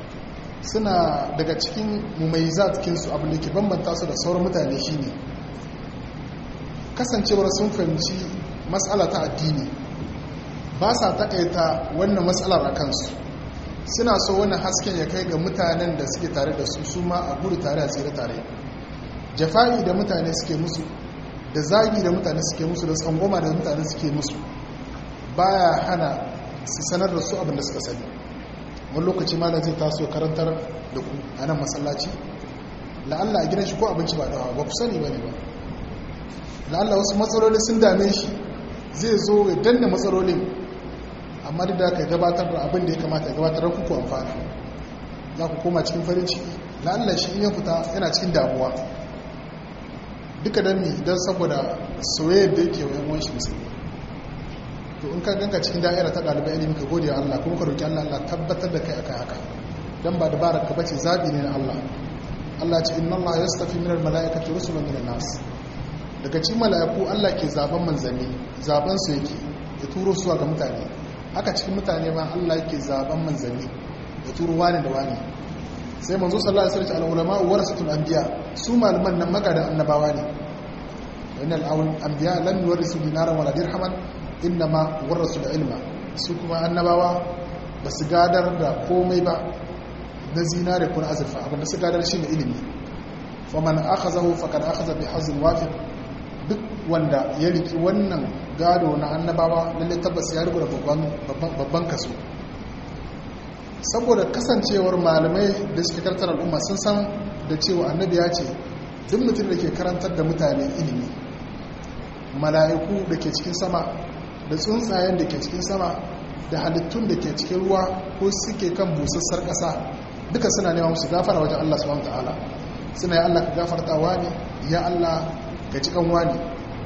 suna daga cikin mumayyizat kinsu abin da ke bambanta su da sauran mutane shine kasancewar sun fahimci matsala ta addini ba sa takaita wannan matsalar a kansu suna so wannan hasken ya kai ga mutanen da suke tare da su su ma a gudu tare a tsere tare jafa'i da mutane suke musu da zagi da mutane suke musu da tsangoma da mutane suke musu baya hana su sanar da su abin da suka sani wani lokaci malam zai taso karantar da ku a nan masallaci la'alla a gidan shi ko abinci ba dawa ba ku sani ba ne ba la'alla wasu matsaloli sun dame shi zai zo ya danna matsalolin amma duk da ka gabatar da abin da ya kamata ya gabatar da kuku amfani za ku koma cikin farin ciki la'alla shi in ya fita yana cikin damuwa duka don mi don saboda soyayyar da yake wa yan shi musulmi to in ka ganka cikin da'ira ta ɗalibai ilimi ka gode Allah kuma ka roki Allah Allah tabbatar da kai akai haka dan ba dabarar ka bace zabi ne na Allah Allah ce inna Allah yastafi minal malaikati rusulan minan nas daga cikin mala'iku Allah ke zaben manzanni zaben su yake ya turo su ga mutane haka cikin mutane ma Allah yake zaben manzanni ya turo wani da wani sai manzo sallallahu alaihi wasallam al-ulama warasatul anbiya su malaman nan magada annabawa ne innal anbiya lam yurisu dinaran wala dirhaman innama warasul ilma su kuma annabawa ba su gadar da komai ba na zinare ko na azurfa abinda su gadar shi ne ilimi faman akhazahu faqad akhaza bi hazin wafir duk wanda ya riki wannan gado na annabawa lalle tabbas ya rubuta babban babban kaso saboda kasancewar malamai da suke karantar al'umma sun san da cewa annabi ya ce duk mutum da ke karantar da mutane ilimi mala'iku da ke cikin sama da tsuntsayen da ke cikin sama da halittun da ke cikin ruwa ko suke kan busassar ƙasa duka suna nema musu gafara wajen Allah subhanahu ta'ala suna ya Allah ka gafarta wani ya Allah ka ci kan wani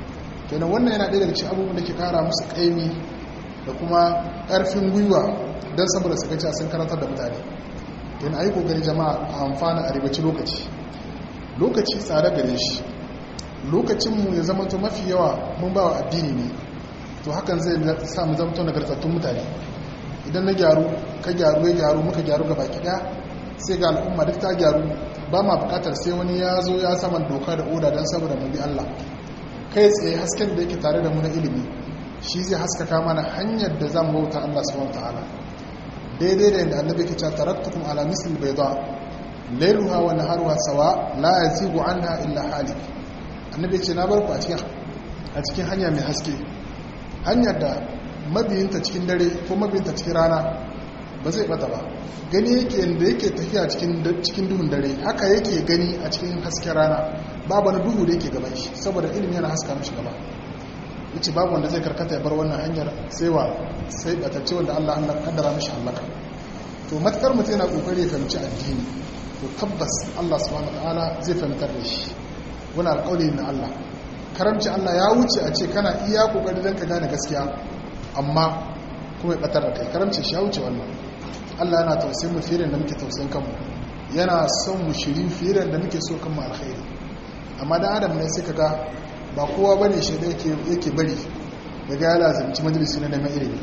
kenan wannan yana ɗaya daga cikin abubuwan da ke kara musu ƙaimi da kuma ƙarfin gwiwa don saboda su gaci sun karantar da mutane yana a yi kokari jama'a a amfana a ribaci lokaci lokaci tsada gare shi lokacinmu ya zama to mafi yawa mun ba wa addini ne to hakan zai sa mu zama to nagartattun mutane idan na gyaru ka gyaru ya gyaru muka gyaru gaba ɗaya sai ga al'umma duk ta gyaru ba ma bukatar sai wani ya zo ya saman doka da oda don saboda mu bi Allah kai tsaye hasken da yake tare da mu na ilimi shi zai haskaka mana hanyar da zan bauta Allah subhanahu wataala daidai da yadda annabi ke cewa taraktukum ala misli bayda layluha wa naharuha sawa la yazigu anha illa halik annabi ce na barku a cikin a cikin hanya mai haske hanyar da mabiyinta cikin dare ko mabiyinta cikin rana ba zai bata ba gani yake yadda yake tafiya cikin duhun dare haka yake gani a cikin hasken rana babu wani duhu da yake gaban shi saboda ilimi yana haska mishi gaba yace babu wanda zai karkata ya bar wannan hanyar sai wa sai batacce wanda Allah Allah kaddara mishi halaka to matakar mutum yana kokari ya fahimci addini to tabbas Allah subhanahu wataala zai fahimtar da shi wani alƙawari na Allah karamci Allah ya wuce a ce kana iya kokari don ka gane gaskiya amma kuma ya batar da kai karamci shi ya wuce wannan Allah yana tausayin mu fiye da muke tausayin kanmu yana son mu shirin fiye da muke so kanmu alkhairi amma dan adam ne sai kaga ba kowa bane shi da yake yake bari daga ya lazimci majalisi na neman ilimi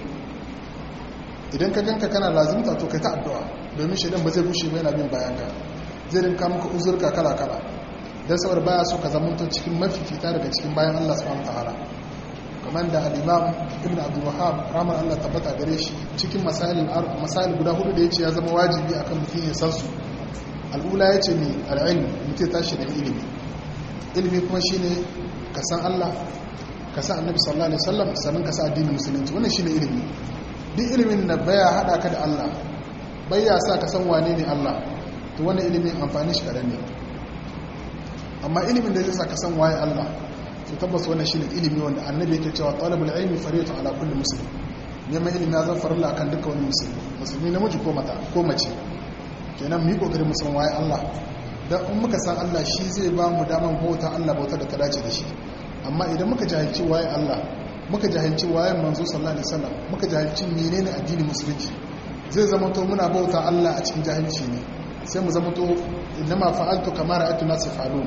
idan ka ganka kana lazimta to kai ta addu'a domin shaidan ba zai bushe ba yana bin bayan ka zai rinka muka uzurka kala kala dan saboda baya so ka zama cikin mafifita daga cikin bayan Allah subhanahu wataala kamar da al-imam ibn abdul wahhab rahman Allah tabbata gare shi cikin masalin masalin guda hudu da yace ya zama wajibi akan mutum ya san su al'ula yace ni al-ilm mutum tashi da ilimi ilimi kuma shine ka san Allah ka san annabi sallallahu alaihi wasallam sannan ka san addinin musulunci wannan shine ilimi duk ilimin da baya hada ka da Allah baya sa ka san wane ne Allah to wannan ilimin amfani shi kadan ne amma ilimin da zai sa ka san waye Allah to tabbas wannan shine ilimi wanda annabi yake cewa talabul ilmi fariyatu ala kulli muslim neman ilimi ya zama farilla akan dukkan wani musulmi musulmi namiji ko mata ko mace kenan mu yi kokarin mu san waye Allah dan in muka san Allah shi zai ba mu daman bauta Allah bauta da ta dace da shi amma idan muka jahilci waye Allah muka jahilci waye manzo sallallahu alaihi wasallam muka jahilci menene addinin musulunci zai zama to muna bauta Allah a cikin jahilci ne sai mu zama to innama fa'altu kama ra'aytu nas yaf'alun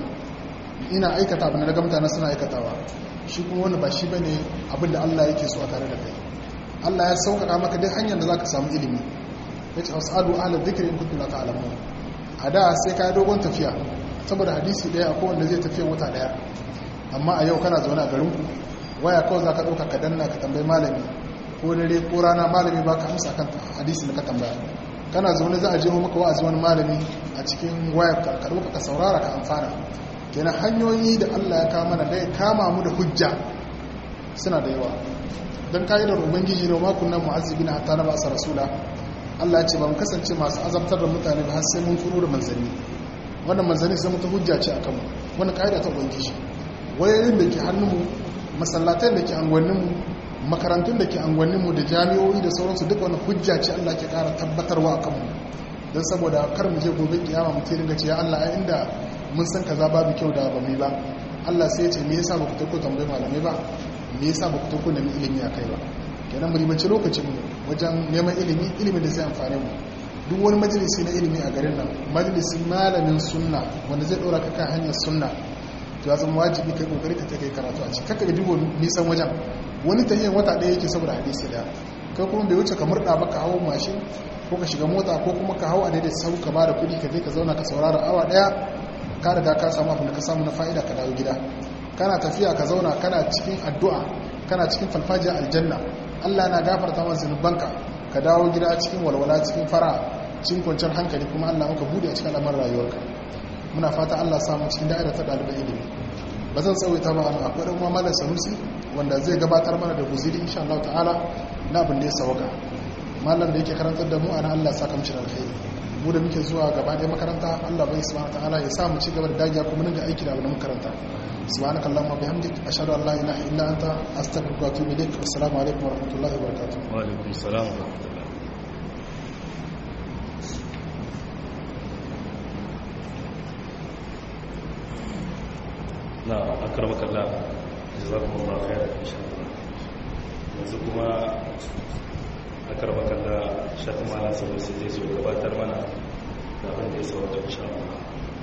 ina aikata abin da ga mutane suna aikatawa shi kuma wani ba shi bane abin da Allah yake so a tare da kai Allah ya sauƙaƙa maka dai hanyar da zaka samu ilimi yace as'alu ahla dhikri in kuntum la ta'lamun a da sai ka dogon tafiya saboda hadisi daya akwai wanda zai tafiya wata daya amma a yau kana zaune a garinku waya kawai za ka ɗauka ka danna ka tambayi malami ko dare ko rana malami ba ka amsa kan hadisi da ka tambaya kana zaune za a jiro maka wa'azi wani malami a cikin wayar ka ka ɗauka ka saurara ka amfana kenan hanyoyi da Allah ya kama mana da ya kama mu da hujja suna da yawa don ka'idar ubangiji ne makon nan mu'azzibi na hatta na ba rasula Allah ya ce ba mu kasance masu azabtar da mutane ba har sai mun turo da manzanni wannan manzanni sai mutu hujja ce akan mu wannan ka'ida ta ubangiji wayoyin da ke hannunmu masallatan da ke angwanninmu makarantun da ke angwanninmu da jami'o'i da sauransu duk wani hujja ce Allah ke ƙara tabbatarwa a kanmu don saboda kar mu je gobe kiyama mu ce dinga ce ya Allah ai inda mun san kaza babu kyau da ba mu ba Allah sai ya ce me yasa ba ku tako tambayi malamai ba me yasa ba ku tako nemi ilimi a kai ba kenan mu ribaci lokacin mu wajen neman ilimi ilimin da zai amfane mu duk wani majalisi na ilimi a garin nan majalisin malamin sunna wanda zai ɗora ka kan hanyar sunna to ya zama wajibi kai kokari ka kai karatu a ciki kaka ga dubo nisan wajen wani tahiyyar wata ɗaya yake saboda hadisi daya kai kuma bai wuce ka murɗa ba ka hawo mashin ko ka shiga mota ko kuma ka hawo a daidai sau ka ba da kuɗi ka je ka zauna ka saurara awa ɗaya ka riga ka samu abin da ka samu na fa'ida ka dawo gida kana tafiya ka zauna kana cikin addu'a kana cikin falfajiyar aljanna Allah na gafarta maka zunubanka ka dawo gida cikin walwala cikin fara cikin kwanciyar hankali kuma Allah maka bude a cikin al'amuran rayuwarka muna fata Allah samu cikin da'ira ta ɗaliban ilimi ba zan tsawaita ba a akwai ɗan uwa malam sanusi wanda zai gabatar mana da guziri insha Allah ta'ala na abin da ya sawaka malam da yake karantar da mu ana Allah saka mishi alkhairi mu da muke zuwa gaba ɗaya makaranta Allah bai subhanahu ta'ala ya sa mu ci gaba da dagiya kuma dinga aiki da abin makaranta subhanaka allahumma bihamdik ashhadu an la ilaha illa anta astaghfiruka wa atubu ilaik assalamu alaikum wa rahmatullahi wa barakatuh wa alaikum assalam wa rahmatullahi na akramaka Allah jazakumullahu khairan insha Allah yanzu kuma a karbakan da shafi malar sanusi zai zo gabatar mana da abin da ya sauwata insha Allah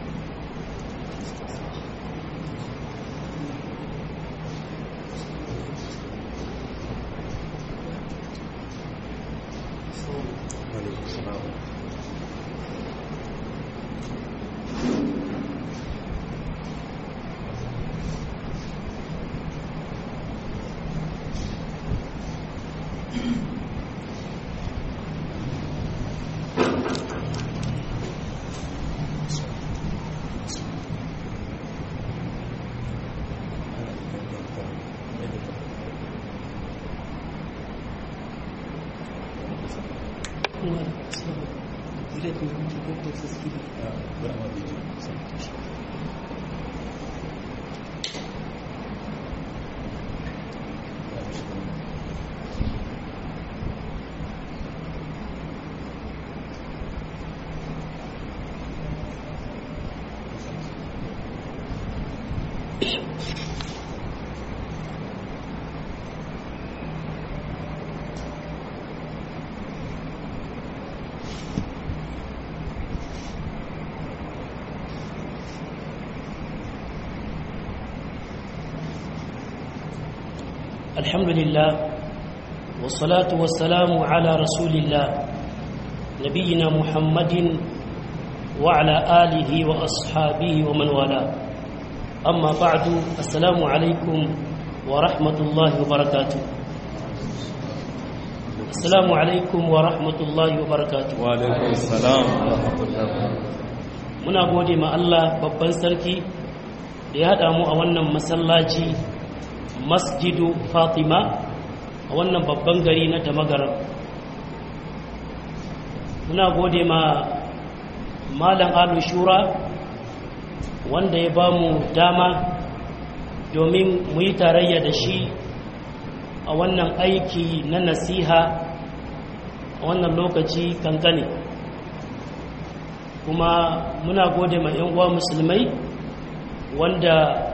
الحمد لله والصلاة والسلام على رسول الله نبينا محمد وعلى آله وأصحابه ومن والاه أما بعد السلام عليكم ورحمة الله وبركاته السلام عليكم ورحمة الله وبركاته وعليكم السلام ورحمة الله muna gode ma Allah babban sarki da ya haɗa mu a wannan masallaci masjidu fatima a wannan babban gari na damagaram muna gode ma malam alu shura wanda ya ba mu dama domin mu yi tarayya da shi a wannan aiki na nasiha a wannan lokaci kankane kuma muna gode ma 'yan uwa musulmai wanda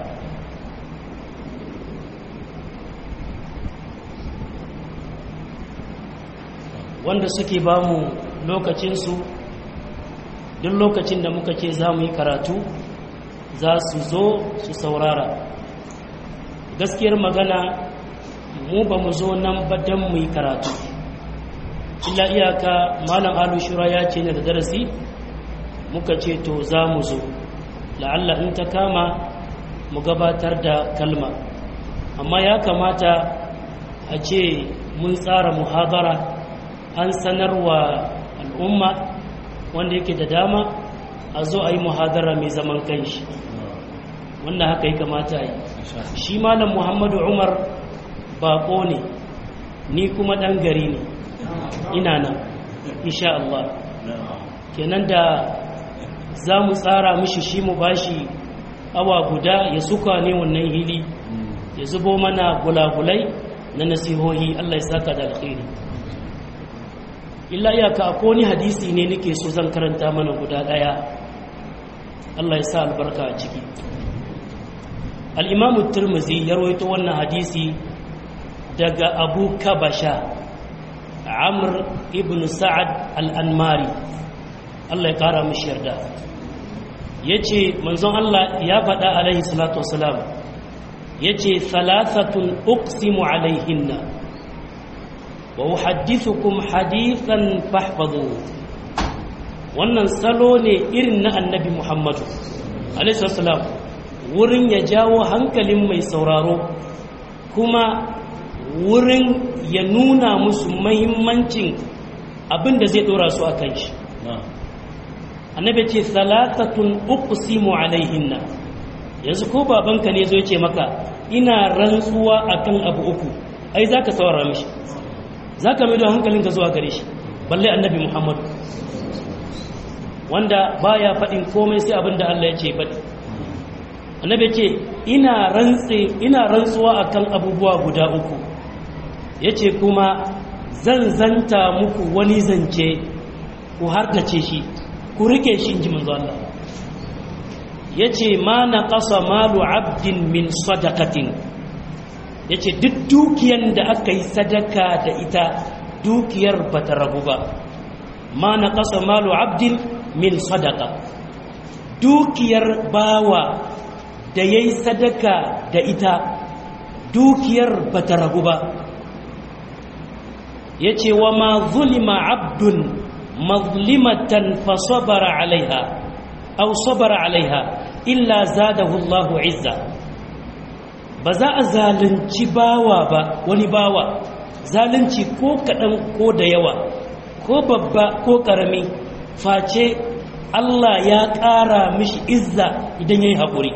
wanda suke ba mu lokacinsu duk lokacin da muka ce za mu yi karatu za su zo su saurara gaskiyar magana mu ba mu zo nan ba don mu yi karatu illa iyaka malam alu shura ya ce ne da darasi muka ce to za mu zo la'alla in ta kama mu gabatar da kalma amma ya kamata a ce mun tsara muhadara an sanarwa al'umma wanda yake da dama a zo a yi muhadara mai zaman kanshi wanda haka yi kamata yi shi malam muhammadu umar bako ne ni kuma ɗan gari ne ina nan insha Allah kenan da za mu tsara mishi shi mu bashi awa guda ya suka ne wannan hili ya zubo mana gulagulai na nasihohi Allah ya saka da alkhairi illa iyaka ko ni hadisi ne nake so zan karanta mana guda daya Allah ya sa albarka a ciki al-imamu tirmidhi ya rawaito wannan hadisi daga abu kabasha amr ibn sa'ad al-anmari Allah ya kara mishi yarda yace manzon Allah ya faɗa alaihi salatu wasalam yace thalathatun uqsimu alaihinna wa uhaddithukum hadithan fahfadhu wannan salo ne irin na annabi Muhammadu alaihi wasallam wurin ya jawo hankalin mai sauraro kuma wurin ya nuna musu mahimmancin abin da zai dora su a kan shi annabi ce salatatun uqsimu alaihinna yanzu ko babanka ne zo ce maka ina rantsuwa akan abu uku ai zaka saurara mishi zaka mai da hankalinka zuwa gare shi balle annabi Muhammad wanda baya faɗin komai sai abin da Allah ya ce faɗi annabi ce ina rantsi ina rantsuwa akan abubuwa guda uku yace kuma zan zanta muku wani zance ku harkace shi ku rike shi inji manzo Allah yace ma naqasa malu abdin min sadaqatin yace duk dukiyan da aka yi sadaka da ita dukiyar ba ta ragu ba ma na ƙasa malu abdin min sadaka dukiyar bawa da ya yi sadaka da ita dukiyar ba ta ragu ba ya ce wa ma zulima abdun mazlimatan fa sabara alaiha aw sabara alaiha illa zadahu Allahu izza ba za a zalunci bawa ba wani bawa zalunci ko kaɗan ko da yawa ko babba ko ƙarami face Allah ya ƙara mishi izza idan ya yi haƙuri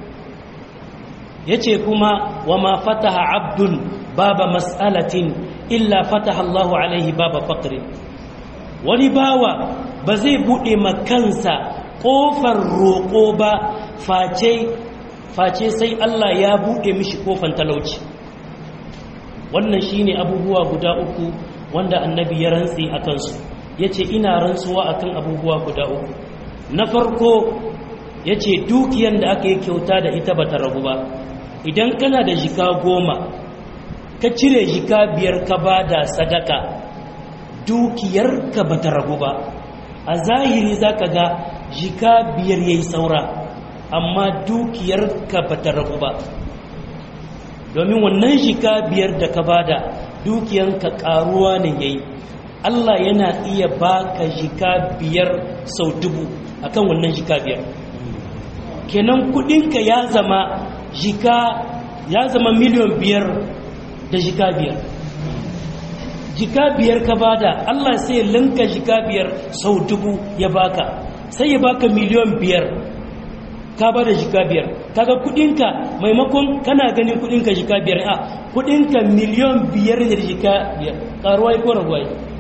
ya ce kuma wa ma fataha abdun baba mas'alatin illa fataha Allahu alaihi baba faƙri wani bawa ba zai buɗe makansa ƙofar roƙo ba face face sai Allah ya buɗe mishi ƙofan talauci wannan shine abubuwa guda uku wanda annabi ya rantsi a kansu ya ce ina rantsuwa akan abubuwa guda uku na farko ya ce dukiyan da aka yi kyauta da ita ba ta ragu ba idan kana da jika goma ka cire jika biyar ka ba da sadaka dukiyarka ba ta ragu ba a zahiri za ka ga jika biyar ya yi saura amma dukiyarka ba ta ragu ba domin wannan jika biyar da ka ba da dukiyanka karuwa ne ya yi allah yana iya baka jika biyar sau dubu akan wannan jika biyar kenan kudinka ya zama jika ya zama miliyan biyar da jika biyar jika biyar ka bada Allah sai ya linka jika biyar sau dubu ya baka sai ya baka miliyan biyar ka bada jika biyar kaga kudinka maimakon kana ganin kudinka jika biyar a kudinka miliyan biyar da jika biyar karuwa ko raguwa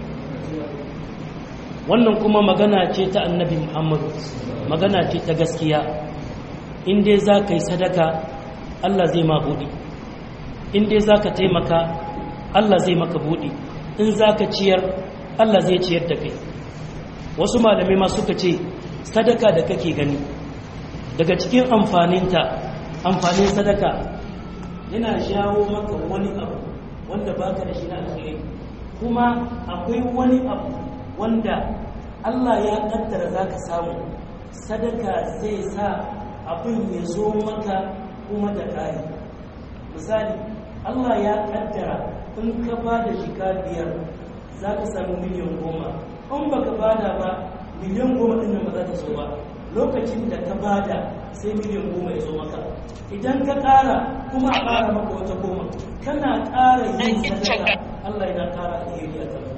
wannan kuma magana ce ta annabi muhammadu magana ce ta gaskiya in dai za ka yi sadaka Allah zai ma buɗi in dai za ka taimaka Allah zai maka buɗi in za ka ciyar Allah zai ciyar da kai wasu malamai ma suka ce sadaka da kake gani daga cikin amfaninta amfanin sadaka yana jawo maka wani abu wanda baka da shi na alkhairi kuma akwai wani abu wanda Allah ya kaddara za ka samu sadaka zai sa abin ya zo maka kuma da ƙari misali Allah ya kaddara in ka ba da shika biyar za ka samu miliyan goma in ba ka bada ba miliyan goma ɗin nan ba za ta zo ba lokacin da ka bada sai miliyan goma ya zo maka idan ka ƙara kuma a ƙara maka wata goma kana ƙara yin sadaka Allah yana ƙara alheri a kan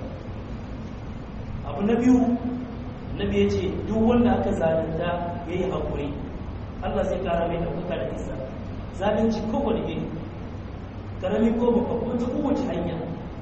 abu na biyu nabi ya ce duk wanda aka zalunta ya yi haƙuri Allah zai ƙara mai ɗaukaka da isa zalunci kowane iri karami ko babba kuma ta kowace hanya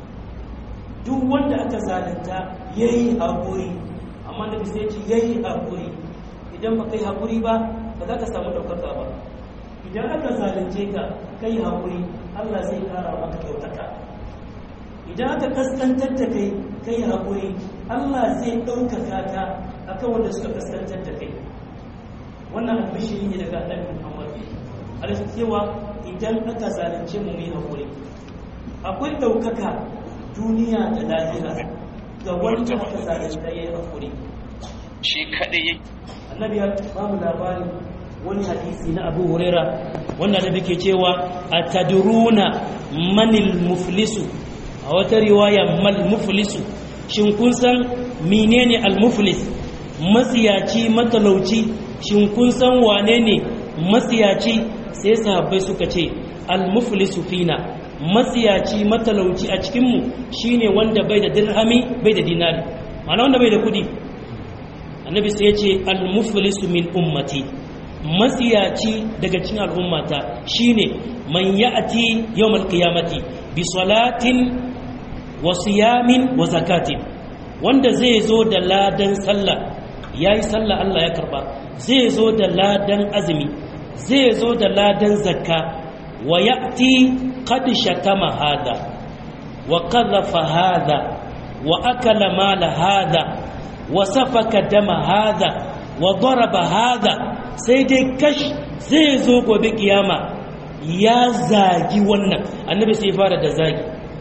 duk wanda aka zalunta ya yi haƙuri amma nabi sai ce ya yi haƙuri idan ba kai haƙuri ba ba za ka samu ɗaukaka ba idan aka zalunce ka kai haƙuri Allah zai ƙara maka ɗaukaka idan aka kaskantar da kai kai haƙuri Allah zai ɗaukaka ka akan wanda suka kaskantar da kai wannan albishiri ne daga annabi Muhammad alaihi cewa idan aka zalunce mu mai haƙuri akwai ɗaukaka duniya da lahira ga wanda aka zalunta yayi haƙuri shi kadai annabi ya ba mu labarin wani hadisi na Abu Huraira wanda da ke cewa atadruna manil muflisu a wata riwaya mal muflisu shin kun san menene al muflis matsiyaci matalauci shin kun san wane ne matsiyaci sai sahabbai suka ce al muflisu fina matsiyaci matalauci a cikin mu shine wanda bai da dirhami bai da dinari ma'ana wanda bai da kudi annabi sai ya ce al muflisu min ummati matsiyaci daga cikin al'ummata shine man ya'ti yawmal qiyamati bi salatin wa siyamin wa zakatin wanda zai zo da ladan sallah yayi sallah Allah ya karba zai zo da ladan azumi zai zo da ladan zakka wa ya'ti qad shatama hada wa qadhafa hada wa akala mala hada wa safaka dama hada wa daraba hada sai dai kash zai zo gobe kiyama ya zagi wannan annabi sai fara da zagi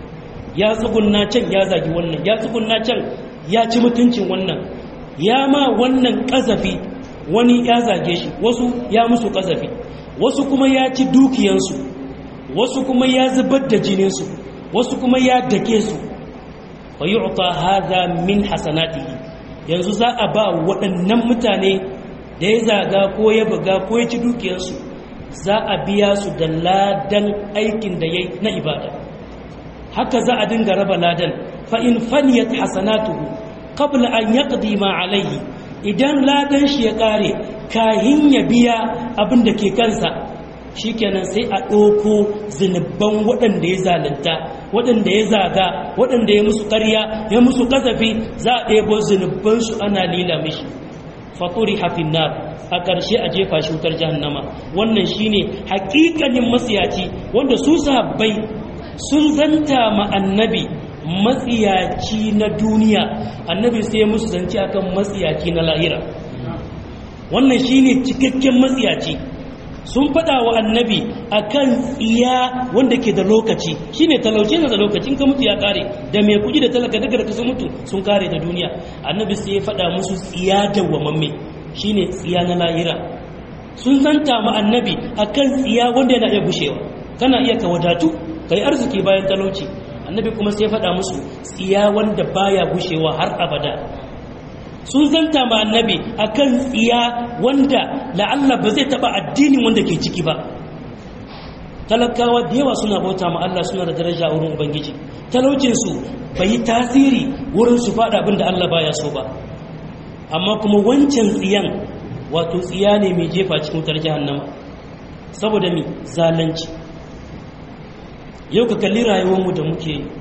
ya tsugunna can ya zagi wannan ya tsugunna can ya ci mutuncin wannan ya ma wannan ƙazafi wani ya zage shi wasu ya musu ƙazafi wasu kuma ya ci dukiyansu wasu kuma ya zubar da jininsu wasu kuma ya dake su fa yu'ta hadha min hasanatihi yanzu za a ba waɗannan mutane da ya zaga ko ya buga ko ya ci dukiyarsu za a biya su da ladan aikin da yayi na ibada haka za a dinga raba ladan fa in faniyat hasanatuhu qabla an yaqdi ma alayhi idan ladan shi ya kare kahin ya biya abin da ke kansa shikenan sai a ɗauko zunubban waɗanda ya zalunta waɗanda ya zaga waɗanda ya musu ƙarya ya musu ƙazafi za a ɗebo zunubbansu ana lila mishi faturi hafin nar a ƙarshe a jefa shi wutar jahannama wannan shine haƙiƙanin matsiyaci wanda su sahabbai sun zanta ma annabi matsiyaci na duniya annabi sai musu zance akan matsiyaci na lahira wannan shine cikakken matsiyaci sun faɗa wa annabi akan tsiya wanda ke da lokaci shine talauce na da lokacin ka mutu ya kare da mai kuɗi da talaka daga da sun mutu sun kare da duniya annabi sai ya faɗa musu tsiya dawwamamme shine tsiya na lahira sun zanta ma annabi akan tsiya wanda yana iya gushewa kana iya ka wadatu kai arziki bayan talauci annabi kuma sai ya faɗa musu tsiya wanda baya gushewa har abada sun zanta ma annabi akan tsiya wanda la'alla ba zai taba addinin wanda ke ciki ba talakawa da yawa suna bauta ma Allah suna da daraja a wurin ubangiji talaucinsu bai yi tasiri wurin su faɗa abin da Allah baya so ba amma kuma wancan tsiyan wato tsiya ne mai jefa cikin wutar jahannama saboda mi zalunci yau ka kalli rayuwarmu da muke yi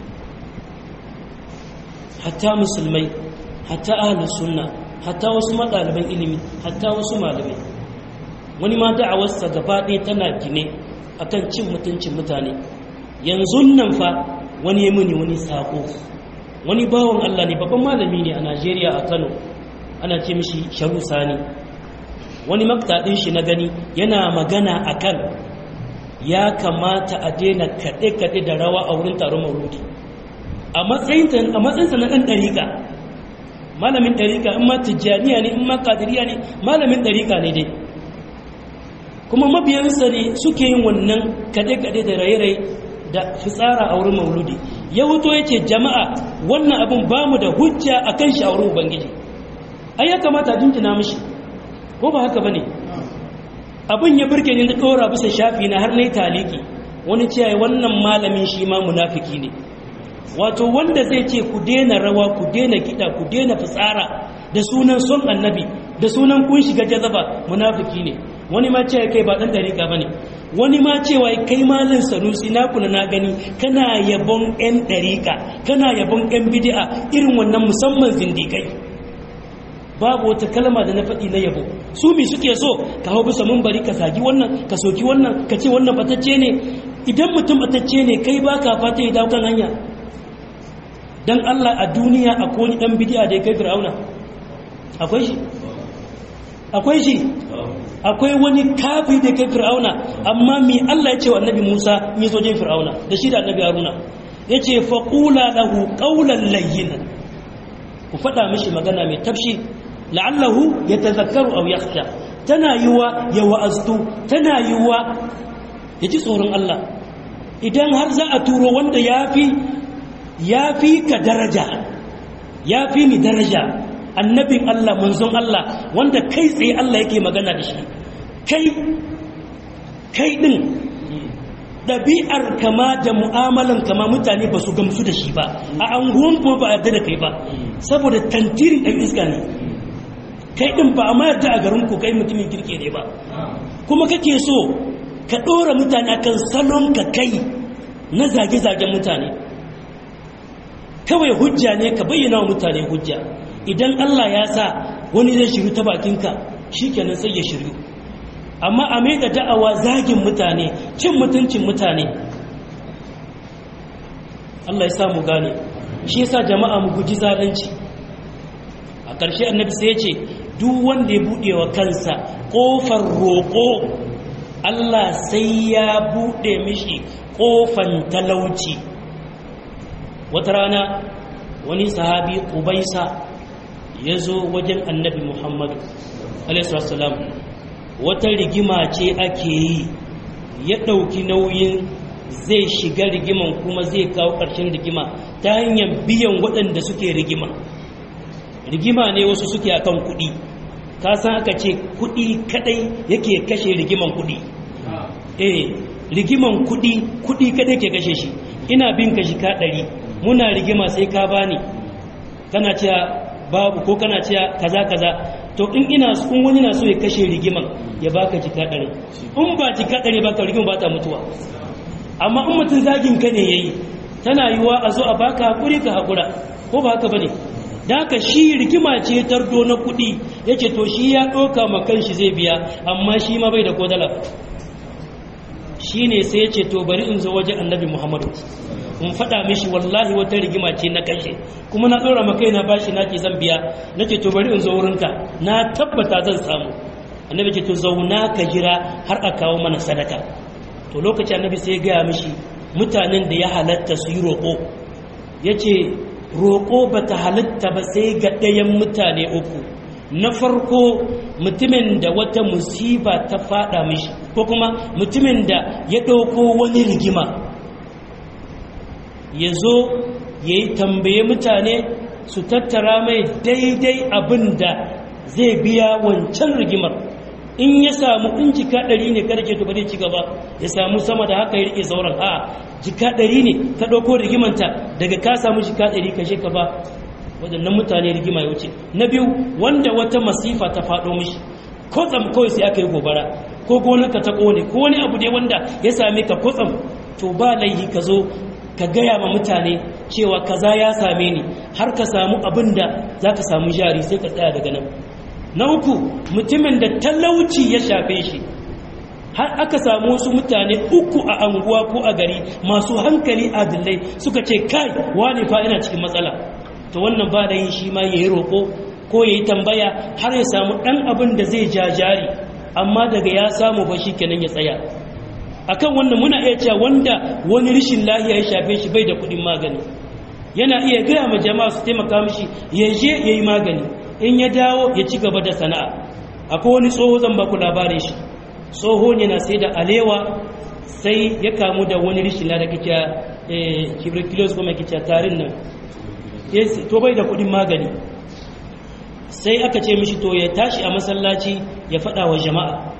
hatta musulmai hatta ahlus sunna hatta wasu madaliban ilimi hatta wasu malamai wani ma da'awarsa gaba ɗaya tana gine akan cin mutuncin mutane yanzu nan fa wani ya muni wani sako wani bawan Allah ne babban malami ne a Najeriya a Kano ana ce mishi Sharu Sani wani maktadin shi na gani yana magana akan ya kamata a daina kaɗe-kaɗe da rawa a wurin taron mauludi a matsayinsa na ɗan ɗariƙa malamin ɗariƙa in ma tijjaniya ne in ma kadiriya ne malamin ɗariƙa ne dai kuma mabiyansa ne suke yin wannan kaɗe-kaɗe da raye-raye da fitsara a wurin mauludi ya wuto ya ce jama'a wannan abin ba mu da hujja a kan shi a wurin ubangiji ai ya kamata a jinjina mishi ko ba haka ba ne abin ya burge ni na ɗora bisa shafi na har na yi taliki wani ce wannan malamin shi ma munafiki ne wato wanda zai ce ku daina rawa ku daina kiɗa ku daina fitsara da sunan son annabi da sunan kun shiga jazaba munafiki ne wani ma cewa kai ba ɗan dariƙa ba ne wani ma cewa kai malin sanusi na kuna na gani kana yabon 'yan dariƙa kana yabon 'yan bidi'a irin wannan musamman zindikai babu wata kalma da na faɗi na yabo su mi suke so ka hau bisa mun bari ka zagi wannan ka soki wannan ka ce wannan batacce ne idan mutum batacce ne kai ba ka fata ya dawo kan hanya dan Allah a duniya akwai wani dan bidi'a da ya kai fir'auna akwai shi akwai shi akwai wani kafi da ya kai fir'auna amma mi Allah ya ce wa annabi Musa mi zo jin fir'auna da shi da annabi Haruna yace faqula lahu qawlan layyinan ku faɗa mishi magana mai tafshi la'allahu yatazakkaru aw yakhsha tana yiwa ya wa'aztu tana yiwa ya ji tsoron Allah idan har za a turo wanda yafi yafi ka daraja yafi ni daraja annabin Allah manzon Allah wanda kai tsaye Allah yake magana da shi kai kai din ɗabi'ar kama da mu'amalan kama mutane ba su gamsu da shi ba a anguwan kuma ba a yarda da kai ba saboda tantirin ɗan iska ne kai ɗin ba a ma yarda a garin ku kai mutumin kirke ne ba kuma kake so ka ɗora mutane akan salon ka kai na zage-zagen mutane kawai hujja ne ka bayyana wa mutane hujja idan Allah ya sa wani zai shiru ta bakinka shi kenan sai ya shiru amma a mai da da'awa zagin mutane cin mutuncin mutane Allah ya sa mu gane shi yasa jama'a mu guji zalunci a ƙarshe annabi sai ya ce duk wanda ya buɗe wa kansa ƙofar roƙo Allah sai ya buɗe mishi ƙofan talauci wata rana wani sahabi ubaisa ya zo wajen annabi muhammadu alaihissalam wata rigima ce ake yi ya ɗauki nauyin zai shiga rigiman kuma zai kawo ƙarshen rigima ta hanyar biyan waɗanda suke rigima rigima ne wasu suke akan kuɗi ka san aka ce kuɗi kadai yake kashe rigiman kuɗi eh rigiman kuɗi kuɗi kadai ke kashe shi ina bin ka shika ɗari muna rigima sai ka bani kana cewa babu ko kana cewa kaza kaza to in ina in wani na so ya kashe rigiman ya baka jika ɗari in ba jika ɗari baka rigiman ba ta mutuwa amma in mutum zagin ka ne yayi tana yiwa a zo a baka hakuri ka hakura ko ba haka bane da haka shi rigima ce tardo na kuɗi yace to shi ya ɗauka ma kanshi zai biya amma shi ma bai da kodala shi ne sai ya ce to bari in zo wajen annabi muhammadu in faɗa mishi wallahi wata rigima ce na kashe kuma na ɗora maka na bashi na ke zan biya na ce to bari in zo wurinka na tabbata zan samu annabi ce to zauna ka jira har a kawo mana sadaka to lokaci annabi sai ya gaya mishi mutanen da ya halatta su yi roƙo ya ce roƙo ba ta halatta ba sai ga ɗayan mutane uku na farko mutumin da wata musiba ta fada mishi ko kuma mutumin da ya ɗauko wani rigima ya zo ya yi tambaye mutane su tattara mai daidai abin da zai biya wancan rigimar in ya samu in jika ɗari ne kada ce to bari ci gaba ya samu sama da haka ya rike sauran a jika ɗari ne ta ɗauko rigimanta daga ka samu jika ɗari kashe ka ba waɗannan mutane rigima ya wuce na biyu wanda wata masifa ta faɗo mishi kotsam kawai sai aka yi gobara ko gonarka ta ƙone ko wani abu dai wanda ya same ka kotsam to ba laihi ka zo ka gaya ma mutane cewa kaza ya same ni har ka samu abin da za ka samu jari sai ka tsaya daga nan na uku mutumin da talauci ya shafe shi har aka samu wasu mutane uku a anguwa ko a gari masu hankali adillai suka ce kai wani fa ina cikin matsala to wannan ba da yin shi ma ya yi roƙo ko ya yi tambaya har ya samu ɗan abin da zai ja jari amma daga ya samu ba shi kenan ya tsaya akan wannan muna iya cewa wanda wani rishin lahiya ya shafe shi bai da kuɗin magani yana iya gaya ma jama'a su taimaka mishi ya je ya yi magani in ya dawo ya ci gaba da sana'a akwai wani tsoho zan baku labarin shi tsoho ne na sai da alewa sai ya kamu da wani rishin lahiya kica tuberculosis kuma kica tarin nan to bai da kudin magani sai aka ce mishi to ya tashi a masallaci ya fada wa jama'a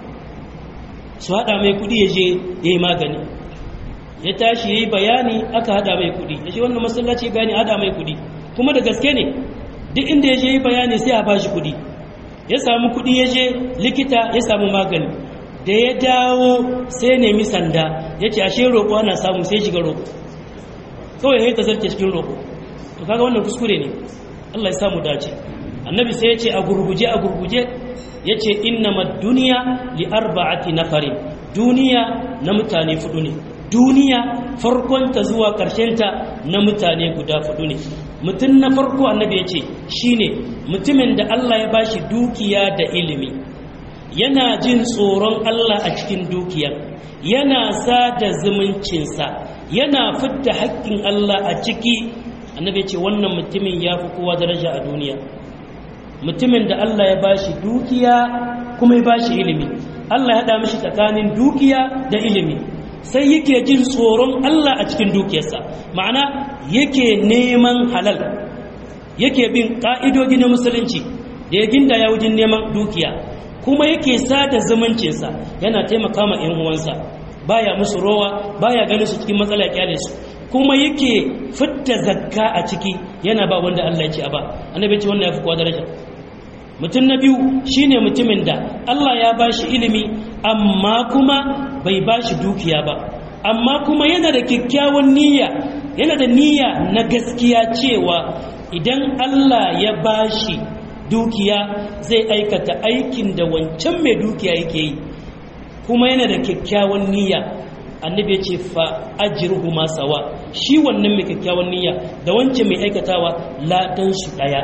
su hada mai kudi ya je ya yi magani ya tashi ya yi bayani aka hada mai kudi ya ce wannan masallaci ya bayani hada mai kudi kuma da gaske ne duk inda ya je yi bayani sai a bashi kudi ya samu kudi ya je likita ya samu magani da ya dawo sai nemi sanda ya ce ashe roƙo ana samu sai shiga roƙo kawai ya ta zarce cikin roƙo to kaga wannan kuskure ne Allah ya samu dace annabi sai ya ce a gurguje a gurguje ya ce innamad duniya li arba'ati nafarin duniya na mutane fudu ne duniya farkonta zuwa ta na mutane guda fudu ne mutum na farko annabi ya ce shine mutumin da Allah ya bashi dukiya da ilimi yana jin tsoron Allah a cikin dukiyar yana sada zumuncinsa yana fidda haƙƙin Allah a ciki annabi ce wannan mutumin ya fi kowa daraja a duniya mutumin da Allah ya bashi dukiya kuma ya bashi ilimi Allah ya haɗa mishi tsakanin dukiya da ilimi sai yake jin tsoron Allah a cikin dukiyarsa ma'ana yake neman halal yake bin ƙa'idodi na musulunci da ya ginda ya wajen neman dukiya kuma yake sada zumuncinsa yana taimaka ma 'yan uwansa baya musu rowa baya ganin su cikin matsala kyale su kuma yake fitta zakka a ciki yana ba wanda Allah ya ce a ba annabi ce wannan yafi kowa daraja mutum na biyu shine mutumin da Allah ya bashi ilimi amma kuma bai bashi dukiya ba amma kuma yana da kyakkyawan niyya yana da niyya na gaskiya cewa idan Allah ya bashi dukiya zai aikata aikin da wancan mai dukiya yake yi kuma yana da kyakkyawan niyya annabi ya ce fa ajruhu ma sawa shi wannan mai kyakkyawan niyya da wancan mai aikatawa ladan su daya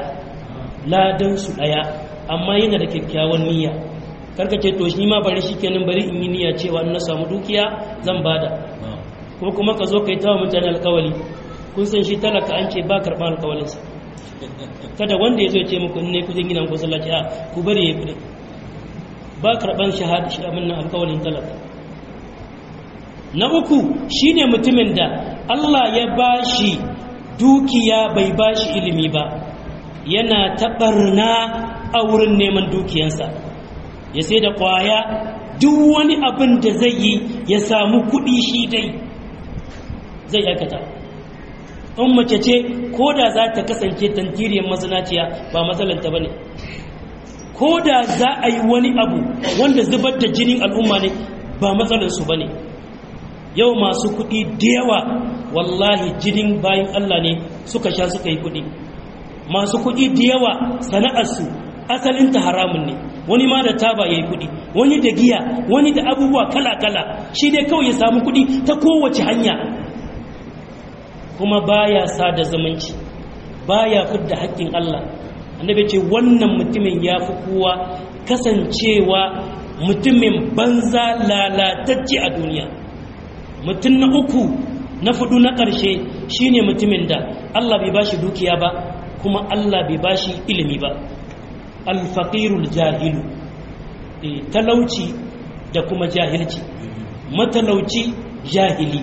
ladan su daya amma yana da kyakkyawan niyya karka ce to shi ma bari shikenan bari in yi niyya cewa in na samu dukiya zan bada ko kuma ka zo kai tawa mutane alkawali kun san shi talaka an ce ba karɓar alkawalinsa kada wanda ya zo ce muku ne kudin gina ku sallaci a ku bari ya kudi ba karɓar shahada shi abin nan alkawalin talaka na uku shine mutumin da Allah ya bashi dukiya bai bashi ilimi ba yana taɓarna a wurin neman dukiyansa ya sai da ƙwaya duk wani abin da zai yi ya samu kuɗi shi dai zai aikata in mace ce ko da za ta kasance tantiriyar mazinaciya ba matsalanta ba ne ko da za a yi wani abu wanda zubar da jinin al'umma ne ba matsalarsu ba ne yau masu kuɗi da yawa wallahi jinin bayan allah ne suka sha suka yi kuɗi masu kuɗi da yawa sana'arsu asalinta haramun ne wani ma da taba ya yi kuɗi wani da giya wani da abubuwa kala-kala shi dai kawai ya samu kuɗi ta kowace hanya kuma baya sada zumunci baya fidda haƙƙin Allah annabi ce wannan mutumin ya fi kowa kasancewa mutumin banza lalatacce a duniya mutum na uku na fudu na ƙarshe shine mutumin da Allah bai bashi dukiya ba kuma Allah bai bashi ilimi ba alfaƙirul jahilu talauci da kuma jahilci matalauci jahili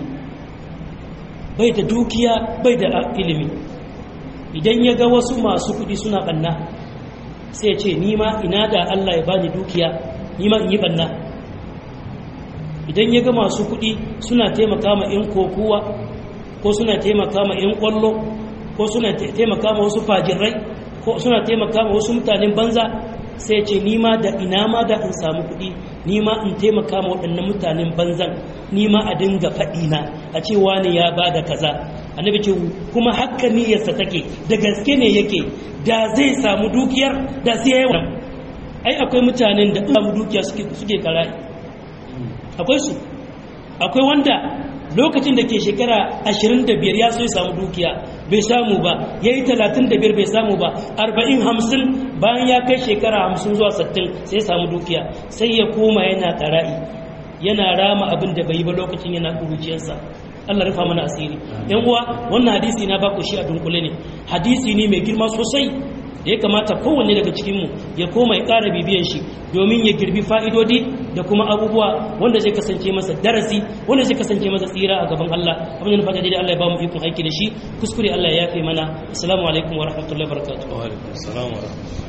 bai da dukiya bai da ilimi idan ya ga wasu masu kudi suna ɓanna sai ce nima ina da Allah ya bani dukiya nima in yi ɓanna idan ya ga masu kudi suna taimaka ma 'yan kokowa ko suna taimaka ma 'yan kwallo ko suna taimaka ma wasu fajirai ko suna taimaka ma wasu mutanen banza sai ce nima da ina ma da in samu kuɗi nima in taimaka ma waɗannan mutanen banzan nima a dinga faɗina a ce wani ya ba da kaza annabi ce kuma haka niyyarsa take da gaske ne yake da zai samu dukiyar da sai yayi wannan ai akwai mutanen da samu dukiya suke suke karai akwai su akwai wanda lokacin da ke shekara 25 ya so ya samu dukiya bai samu ba ya yi 35 bai samu ba 40-50 bayan ya kai shekara 50 zuwa 60 sai ya samu dukiya sai ya koma yana ƙara'i yana rama abin da bai yi ba lokacin yana ƙuruciyarsa Allah rufa mana asiri yan uwa wannan hadisi na baku shi a dunkule ne hadisi ne mai girma sosai da ya kamata kowanne daga cikinmu ya koma ya ƙara bibiyan shi domin ya girbi fa'idodi da kuma abubuwa wanda zai kasance masa darasi wanda zai kasance masa tsira a gaban Allah abin da fata daidai Allah ya ba mu ikon aiki da shi kuskure Allah ya yafe mana assalamu alaikum wa rahmatullahi wa barakatuh wa alaikum assalam wa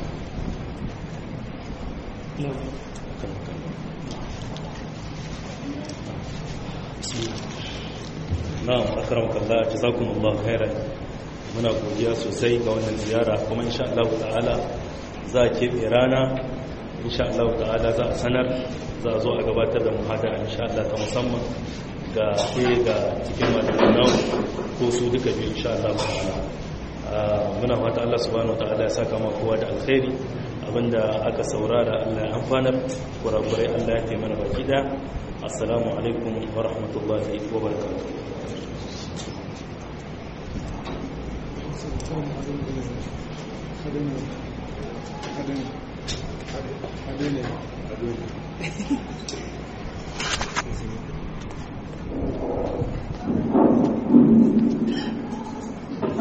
na'am akramakallah jazakumullahu khairan muna godiya sosai ga wannan ziyara kuma insha Allah ta'ala za a keɓe rana insha Allah ta'ala za a sanar za a zo a gabatar da muhadara insha Allah ta musamman ga ɗaya ga cikin malamanau ko su duka biyu insha Allah ta'ala muna fata Allah subhanahu ta'ala ya saka ma kowa da alkhairi abinda aka saurara Allah ya amfanar kurakurai Allah ya taimana baki da assalamu alaikum wa rahmatullahi wa barakatuh Adele. Adele.